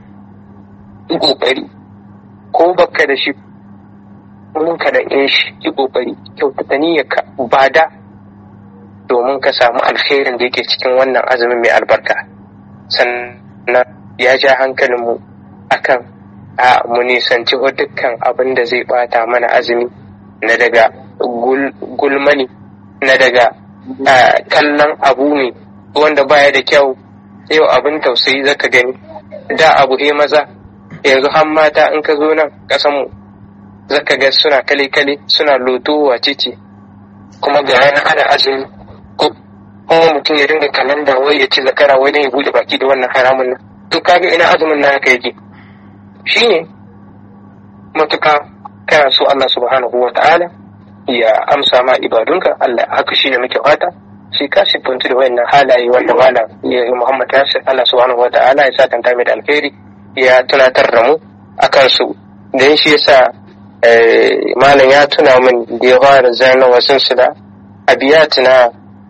yi kokari ko baka da shi mun ka da in shi yi kokari kyautata niyyarka ba da domin ka samu alkhairin da yake cikin wannan azumin mai albarka sannan ya ja hankalinmu akan a mu nisanci dukkan abin da zai bata mana azumi na daga gulmani na daga kallon abu ne wanda baya da kyau yau abin tausayi zaka gani da abu he maza yanzu har mata in ka zo nan kasanmu zaka ga suna kale-kale suna loto wace ce kuma ga yana ana azumi ko kuma mutum ya dinga kalanda wai ya ci zakara wai ya bude baki da wannan haramun nan to kaga ina azumin na haka yake shine matuka kana so Allah subhanahu wa ta'ala ya amsa ma ibadunka Allah haka shine muke fata shi ka siffantu da wayannan halaye wanda malam ya Muhammad Nasir Allah subhanahu wa ta'ala ya sa tanta mai da alkhairi ya tunatar da mu akan su dan shi yasa malam ya tuna min da ya fara zana wasun su da abiyat na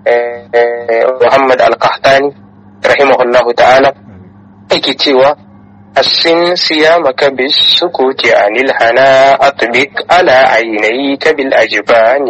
Muhammad al-Qahtani rahimahullahu ta'ala yake cewa السن صيامك بالسكوت عن الهنا أطبق على عينيك بالأجبان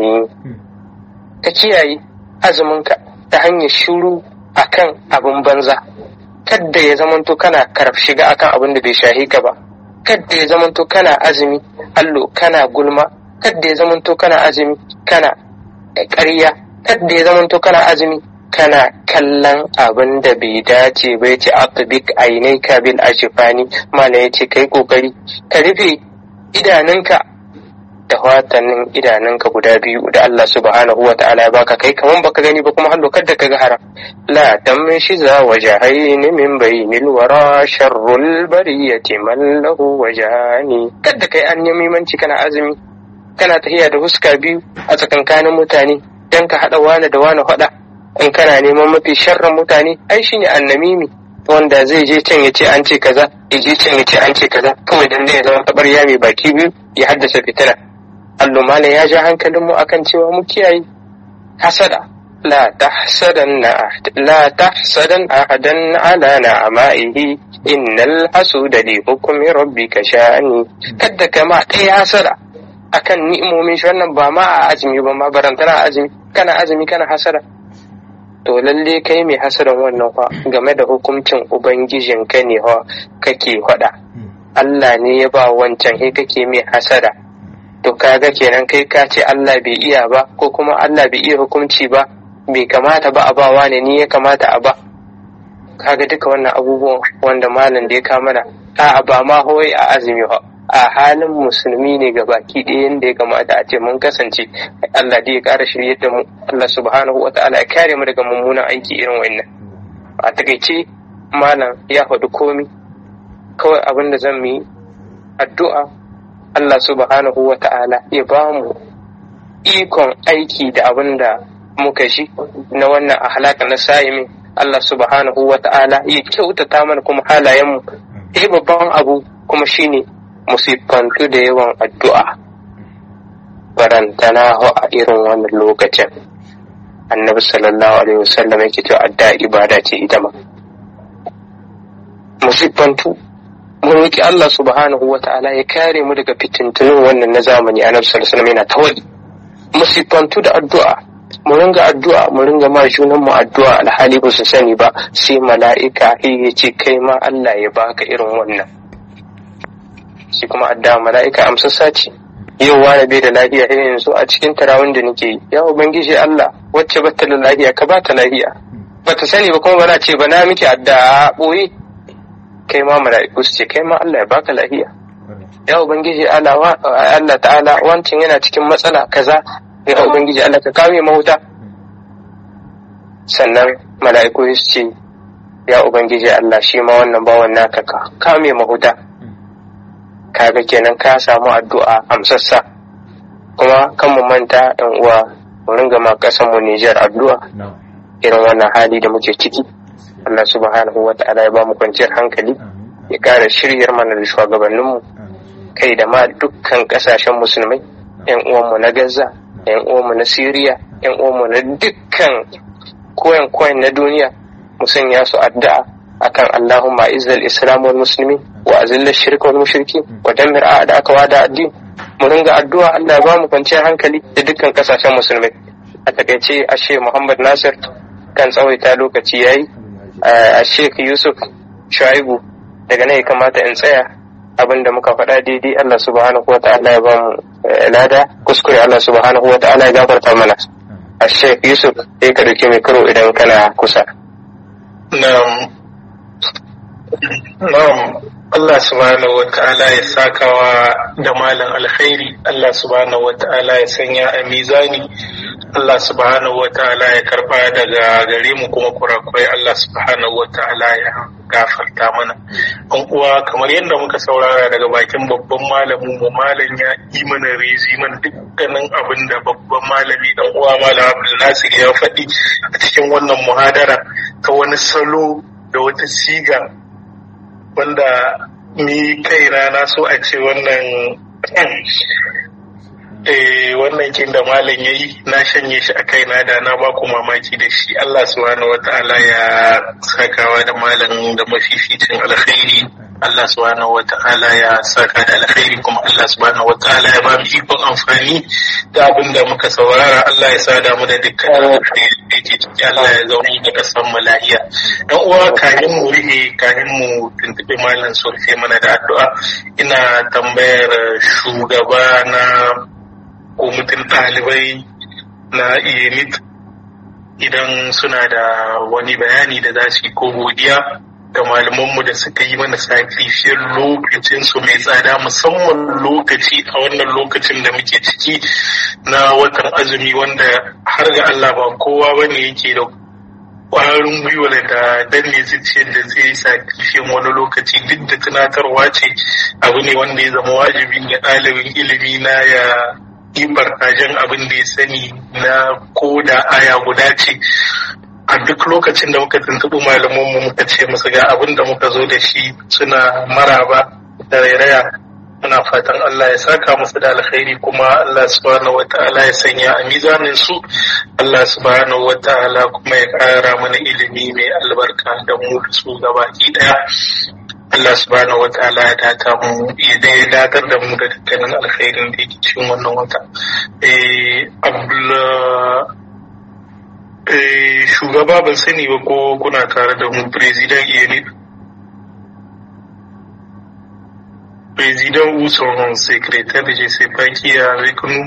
كتياي azuminka ta hanyar shuru akan abin banza kadda ya zamanto kana karaf shiga akan abin da bai shahi ka ba kadda ya zamanto kana azumi allo kana gulma kadda ya zamanto kana azumi kana ƙarya kadda ya zamanto kana azumi kana kallon abin da bai dace ba ya ce atubik ainai kabil ashifani mana ya ce kai kokari ka rufe idanunka da watannin idanunka guda biyu da Allah subhanahu wa ta'ala ya baka kai kaman baka gani ba kuma hallo kada ka ga haram la tamshiza wajahain min bainil wara sharrul bariyati man lahu wajani kada kai an yamimanci kana azumi kana tahiya da huska biyu a tsakankanin mutane dan ka hada wani da wani hada in kana neman mafi sharrin mutane ai shine annamimi wanda zai je can ya ce an ce kaza ya je can ya ce an ce kaza kawai dan ya zama tabar mai baki biyu ya haddasa fitina allo malam ya ja hankalinmu akan cewa mu kiyaye hasada la tahsadanna la tahsadan ahadan ala na'amaihi innal hasuda li hukmi rabbika sha'ani kadda kama kai hasada akan ni'imomin shi wannan ba ma a azumi ba ma barantana azumi kana azumi kana hasada to lalle kai mai hasadan wannan fa game da hukuncin ubangijin ka ne fa kake faɗa Allah ne ya ba wancan he kake mai hasada to kaga kenan kai ka ce Allah bai iya ba ko kuma Allah bai iya hukunci ba bai kamata ba a ba wani ni ya kamata a ba kaga duka wannan abubuwan wanda malam da ya kama mana a ba ma hoyi a azumi ba a halin musulmi ne ga baki ɗaya yadda ya kamata a ce mun kasance Allah da ya ƙara shirye da mu Allah subhanahu wa ta'ala ya kare mu daga mummunan aiki irin wannan a takaice malam ya faɗi komi kawai abin da zan yi addu'a Allah subhanahu wa ta'ala ya ba mu ikon aiki da abin da muka shi na wannan ahlaka na sa'imin Allah subhanahu wa ta'ala ya kyautata mana kuma halayenmu eh babban abu kuma shine musifantu da yawan addu'a barantana a irin wannan lokacin annabi sallallahu alaihi wasallam yake cewa adda ibada ce ita ma musifantu mun roki Allah subhanahu wa ta'ala ya kare mu daga fitintunin wannan na zamani annabi sallallahu alaihi wasallam yana tawali musifantu da addu'a mu ringa addu'a mu ringa ma junan mu addu'a alhali ba su sani ba sai mala'ika ya ce kai ma Allah ya baka irin wannan shi kuma adda mala'ika amsassa ce yau wani bai da lafiya irin yanzu a cikin tarawun da nake yi ya ubangiji Allah wacce bata da lafiya ka bata lafiya bata sani ba kuma bana ce ba na miki adda boye kai ma mala'iku su ce kai ma Allah ya baka lafiya ya ubangiji Allah Allah ta'ala wancin yana cikin matsala kaza ya ubangiji Allah ka kame mahuta sannan mala'iku su ce ya ubangiji Allah shi ma wannan bawan naka ka kame mahuta kaga kenan ka samu addu'a amsassa kuma kan mu manta ɗan uwa mu ringa ma ƙasar mu Nijar addu'a irin wannan hali da muke ciki Allah subhanahu wa ta'ala ya ba mu kwanciyar hankali ya ƙara shiryar mana da shugabanninmu kai da ma dukkan ƙasashen musulmai yan uwanmu na Gaza yan uwanmu na Siriya yan uwanmu na dukkan koyan koyan na duniya mu sanya su addu'a akan Allahumma izzal islam wal muslimin wa azilla shirka wal mushriki wa dammir a'da aka wada addin mu ringa addu'a Allah ya ba mu kwanciyar hankali da dukkan kasashen musulmai a takaice ashe Muhammad Nasir kan tsawaita lokaci yayi a Sheikh Yusuf Shuaibu daga nan ya kamata in tsaya abinda muka faɗa daidai Allah subhanahu wa ta'ala ya ba mu lada kuskure Allah subhanahu wa ta'ala ya gafarta mana a Sheikh Yusuf sai ka dauki mikro idan kana kusa Na'am. Na'am. Allah subhanahu wata'ala ya sakawa da malam alkhairi Allah subhanahu wata'ala ya sanya a mizani Allah subhanahu wata'ala ya karba daga gare mu kuma kurakurai Allah subhanahu wata'ala ya gafarta mana an uwa kamar yadda muka saurara daga bakin babban malamin mu malam ya yi mana rezi mana dukkanin abin da babban malami dan uwa malam Abdul Nasir ya faɗi a cikin wannan muhadara ta wani salo da wata siga wanda ni kaina na so a ce wannan eh wannan kin da malam yayi na shanye shi a kaina da na ba ku mamaki da shi Allah subhanahu wataala ya sakawa da malam da mafificin alkhairi Allah subhanahu wataala ya saka da alkhairi kuma Allah subhanahu wataala ya ba mu ikon amfani da abin da muka saurara Allah ya sada mu da dukkan alkhairi da yake ciki Allah ya zauna da kasan mu lahiya dan uwa kahin mu rihe kahin mu tuntuɓe malam sulfe mana da addu'a ina tambayar shugaba na kwamitin ɗalibai na iyenit idan suna da wani bayani da za su yi ko godiya ga malamanmu da suka yi mana sakrifiyar lokacinsu mai tsada musamman lokaci a wannan lokacin da muke ciki na watan azumi wanda har ga Allah ba kowa bane yake da ƙwarin gwiwa da danne zuciyar da zai sakrifiyan wani lokaci duk da tunatarwa ce abu ne wanda ya zama wajibi ga ɗalibin ilimi na ya yi barkajen abin da ya sani na ko da aya guda ce a duk lokacin da muka tuntuɓi malamanmu muka ce musu ga abin da muka zo da shi suna maraba da rairaya muna fatan Allah ya saka musu da alkhairi kuma Allah subhanahu wata'ala ya sanya a mizanin su Allah subhanahu wata'ala kuma ya ƙara mana ilimi mai albarka da mu da su gabaki daya Allah subhanahu wa ta'ala ya data mu ya datar da mu da dukkanin alkhairin da yake cikin wannan wata. shugaba ban sani ba ko kuna tare da mu president Iyanit. Président ou son secrétaire, je sais pas qui est avec nous.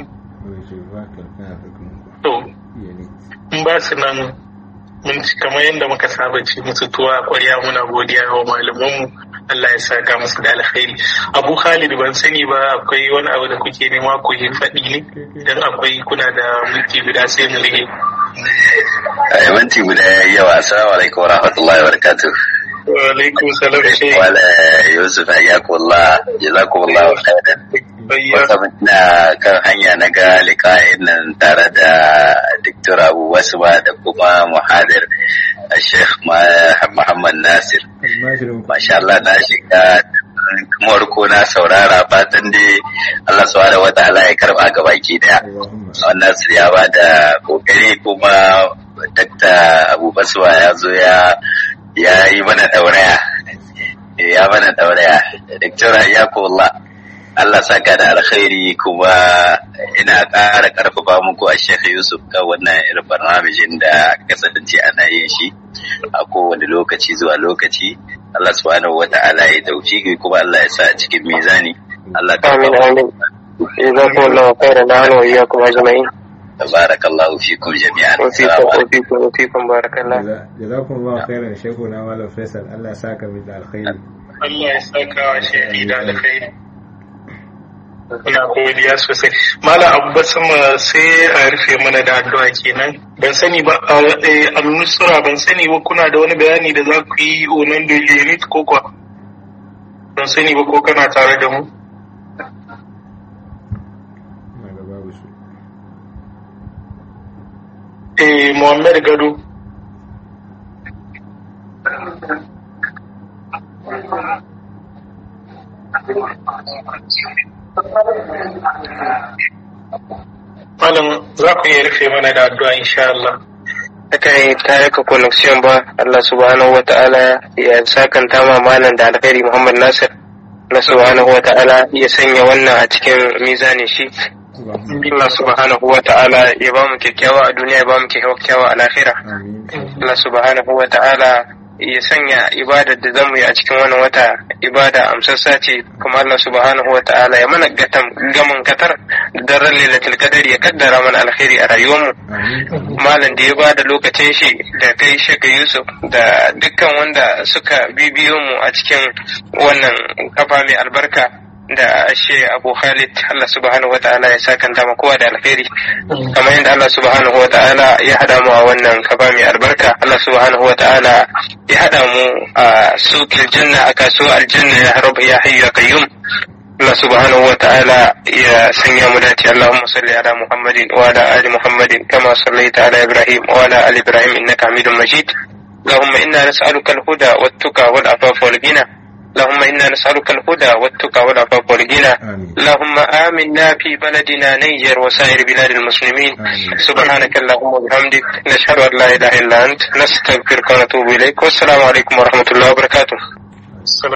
To, in ba su nan mun ci kamar yadda muka saba ce musu tuwa a kwarya muna godiya wa malamanmu Allah ya saka musu da alkhairi Abu Khalid ban sani ba akwai wani abu da kuke nema ku yi faɗi ne dan akwai kuna da minti guda sai mu rige a minti guda yawa assalamu alaikum wa rahmatullahi wa barakatuh wa alaikum salam shi wala yusuf hayyakullah jazakumullahu khairan wata na kan hanya na ga liƙa'in nan tare da Dr. Abu Basma da kuma muhadir Sheikh Muhammad Nasir. Masha Allah na shiga kamar ko na saurara fatan dai Allah subhanahu wa ta'ala ya karba ga baki daya. Wannan Nasir ya ba da kokari kuma Dr. Abu Basma ya zo ya ya yi mana dauraya. Ya mana dauraya. Dr. Ayyakullah. Allah saka da alkhairi kuma ina ƙara ƙarfafa muku a Sheikh Yusuf kan wannan irin barnamijin da kasance ana yin shi a kowane lokaci zuwa lokaci. Allah subhanahu wa ta'ala ya dauki kuma Allah ya sa a cikin mizani. Allah ka jazakumullahu khairan nahnu wa iyyakum ajma'in barakallahu fikum jami'an wa fikum wa fikum wa fikum barakallah jazakumullahu khairan shekuna malam faisal Allah ya saka mu da alkhairi Allah ya saka wa shehi da alkhairi Ina godiya sosai. Malam Abu sama sai a rufe mana da addu'a kenan. Ban sani ba a nusura ban sani ba kuna da wani bayani da za ku yi onan da unit ko kwa. Ban sani ba ko kana tare da mu. Eh Muhammad Gado. Malam za ku iya rufe mana da addu'a insha Allah. aka yi tare ka connection ba Allah subhanahu wa ta'ala ya sakanta ma malam da alkhairi Muhammad Nasir Allah subhanahu wa ta'ala ya sanya wannan a cikin mizanin shi Allah subhanahu wa ta'ala ya ba mu kyakkyawa a duniya ya ba mu kyakkyawa a lahira Allah subhanahu wa ta'ala ya sanya ibadar da zamu yi a cikin wannan wata ibada amsassa ce kuma Allah subhanahu wa ta'ala ya mana gatam gaman katar da ran lailatul qadar ya kaddara mana alkhairi a rayuwarmu malam da ya ba da lokacin shi da kai shaka Yusuf da dukkan wanda suka bibiyo mu a cikin wannan kafa mai albarka da shi Abu Khalid Allah subhanahu wa ta'ala ya sakanta ma kowa da alkhairi kamar yadda Allah subhanahu wa ta'ala ya hada mu a wannan kaba mai albarka Allah subhanahu wa ta'ala ya hada mu a suqil janna a kasuwar aljanna ya rabb ya hayyu ya qayyum Allah subhanahu wa ta'ala ya sanya mu dace Allahumma salli ala Muhammadin wa ala ali Muhammadin kama sallaita ala Ibrahim wa ala ali Ibrahim innaka Hamidum Majid اللهم إنا نسألك الهدى والتقى والعفاف والغنى اللهم إنا نسألك الهدى والتقى والعفاف والغنى اللهم آمنا في بلدنا نيجر وسائر بلاد المسلمين سبحانك اللهم وبحمدك نشهد أن لا إله إلا أنت نستغفرك ونتوب إليك والسلام عليكم ورحمة الله وبركاته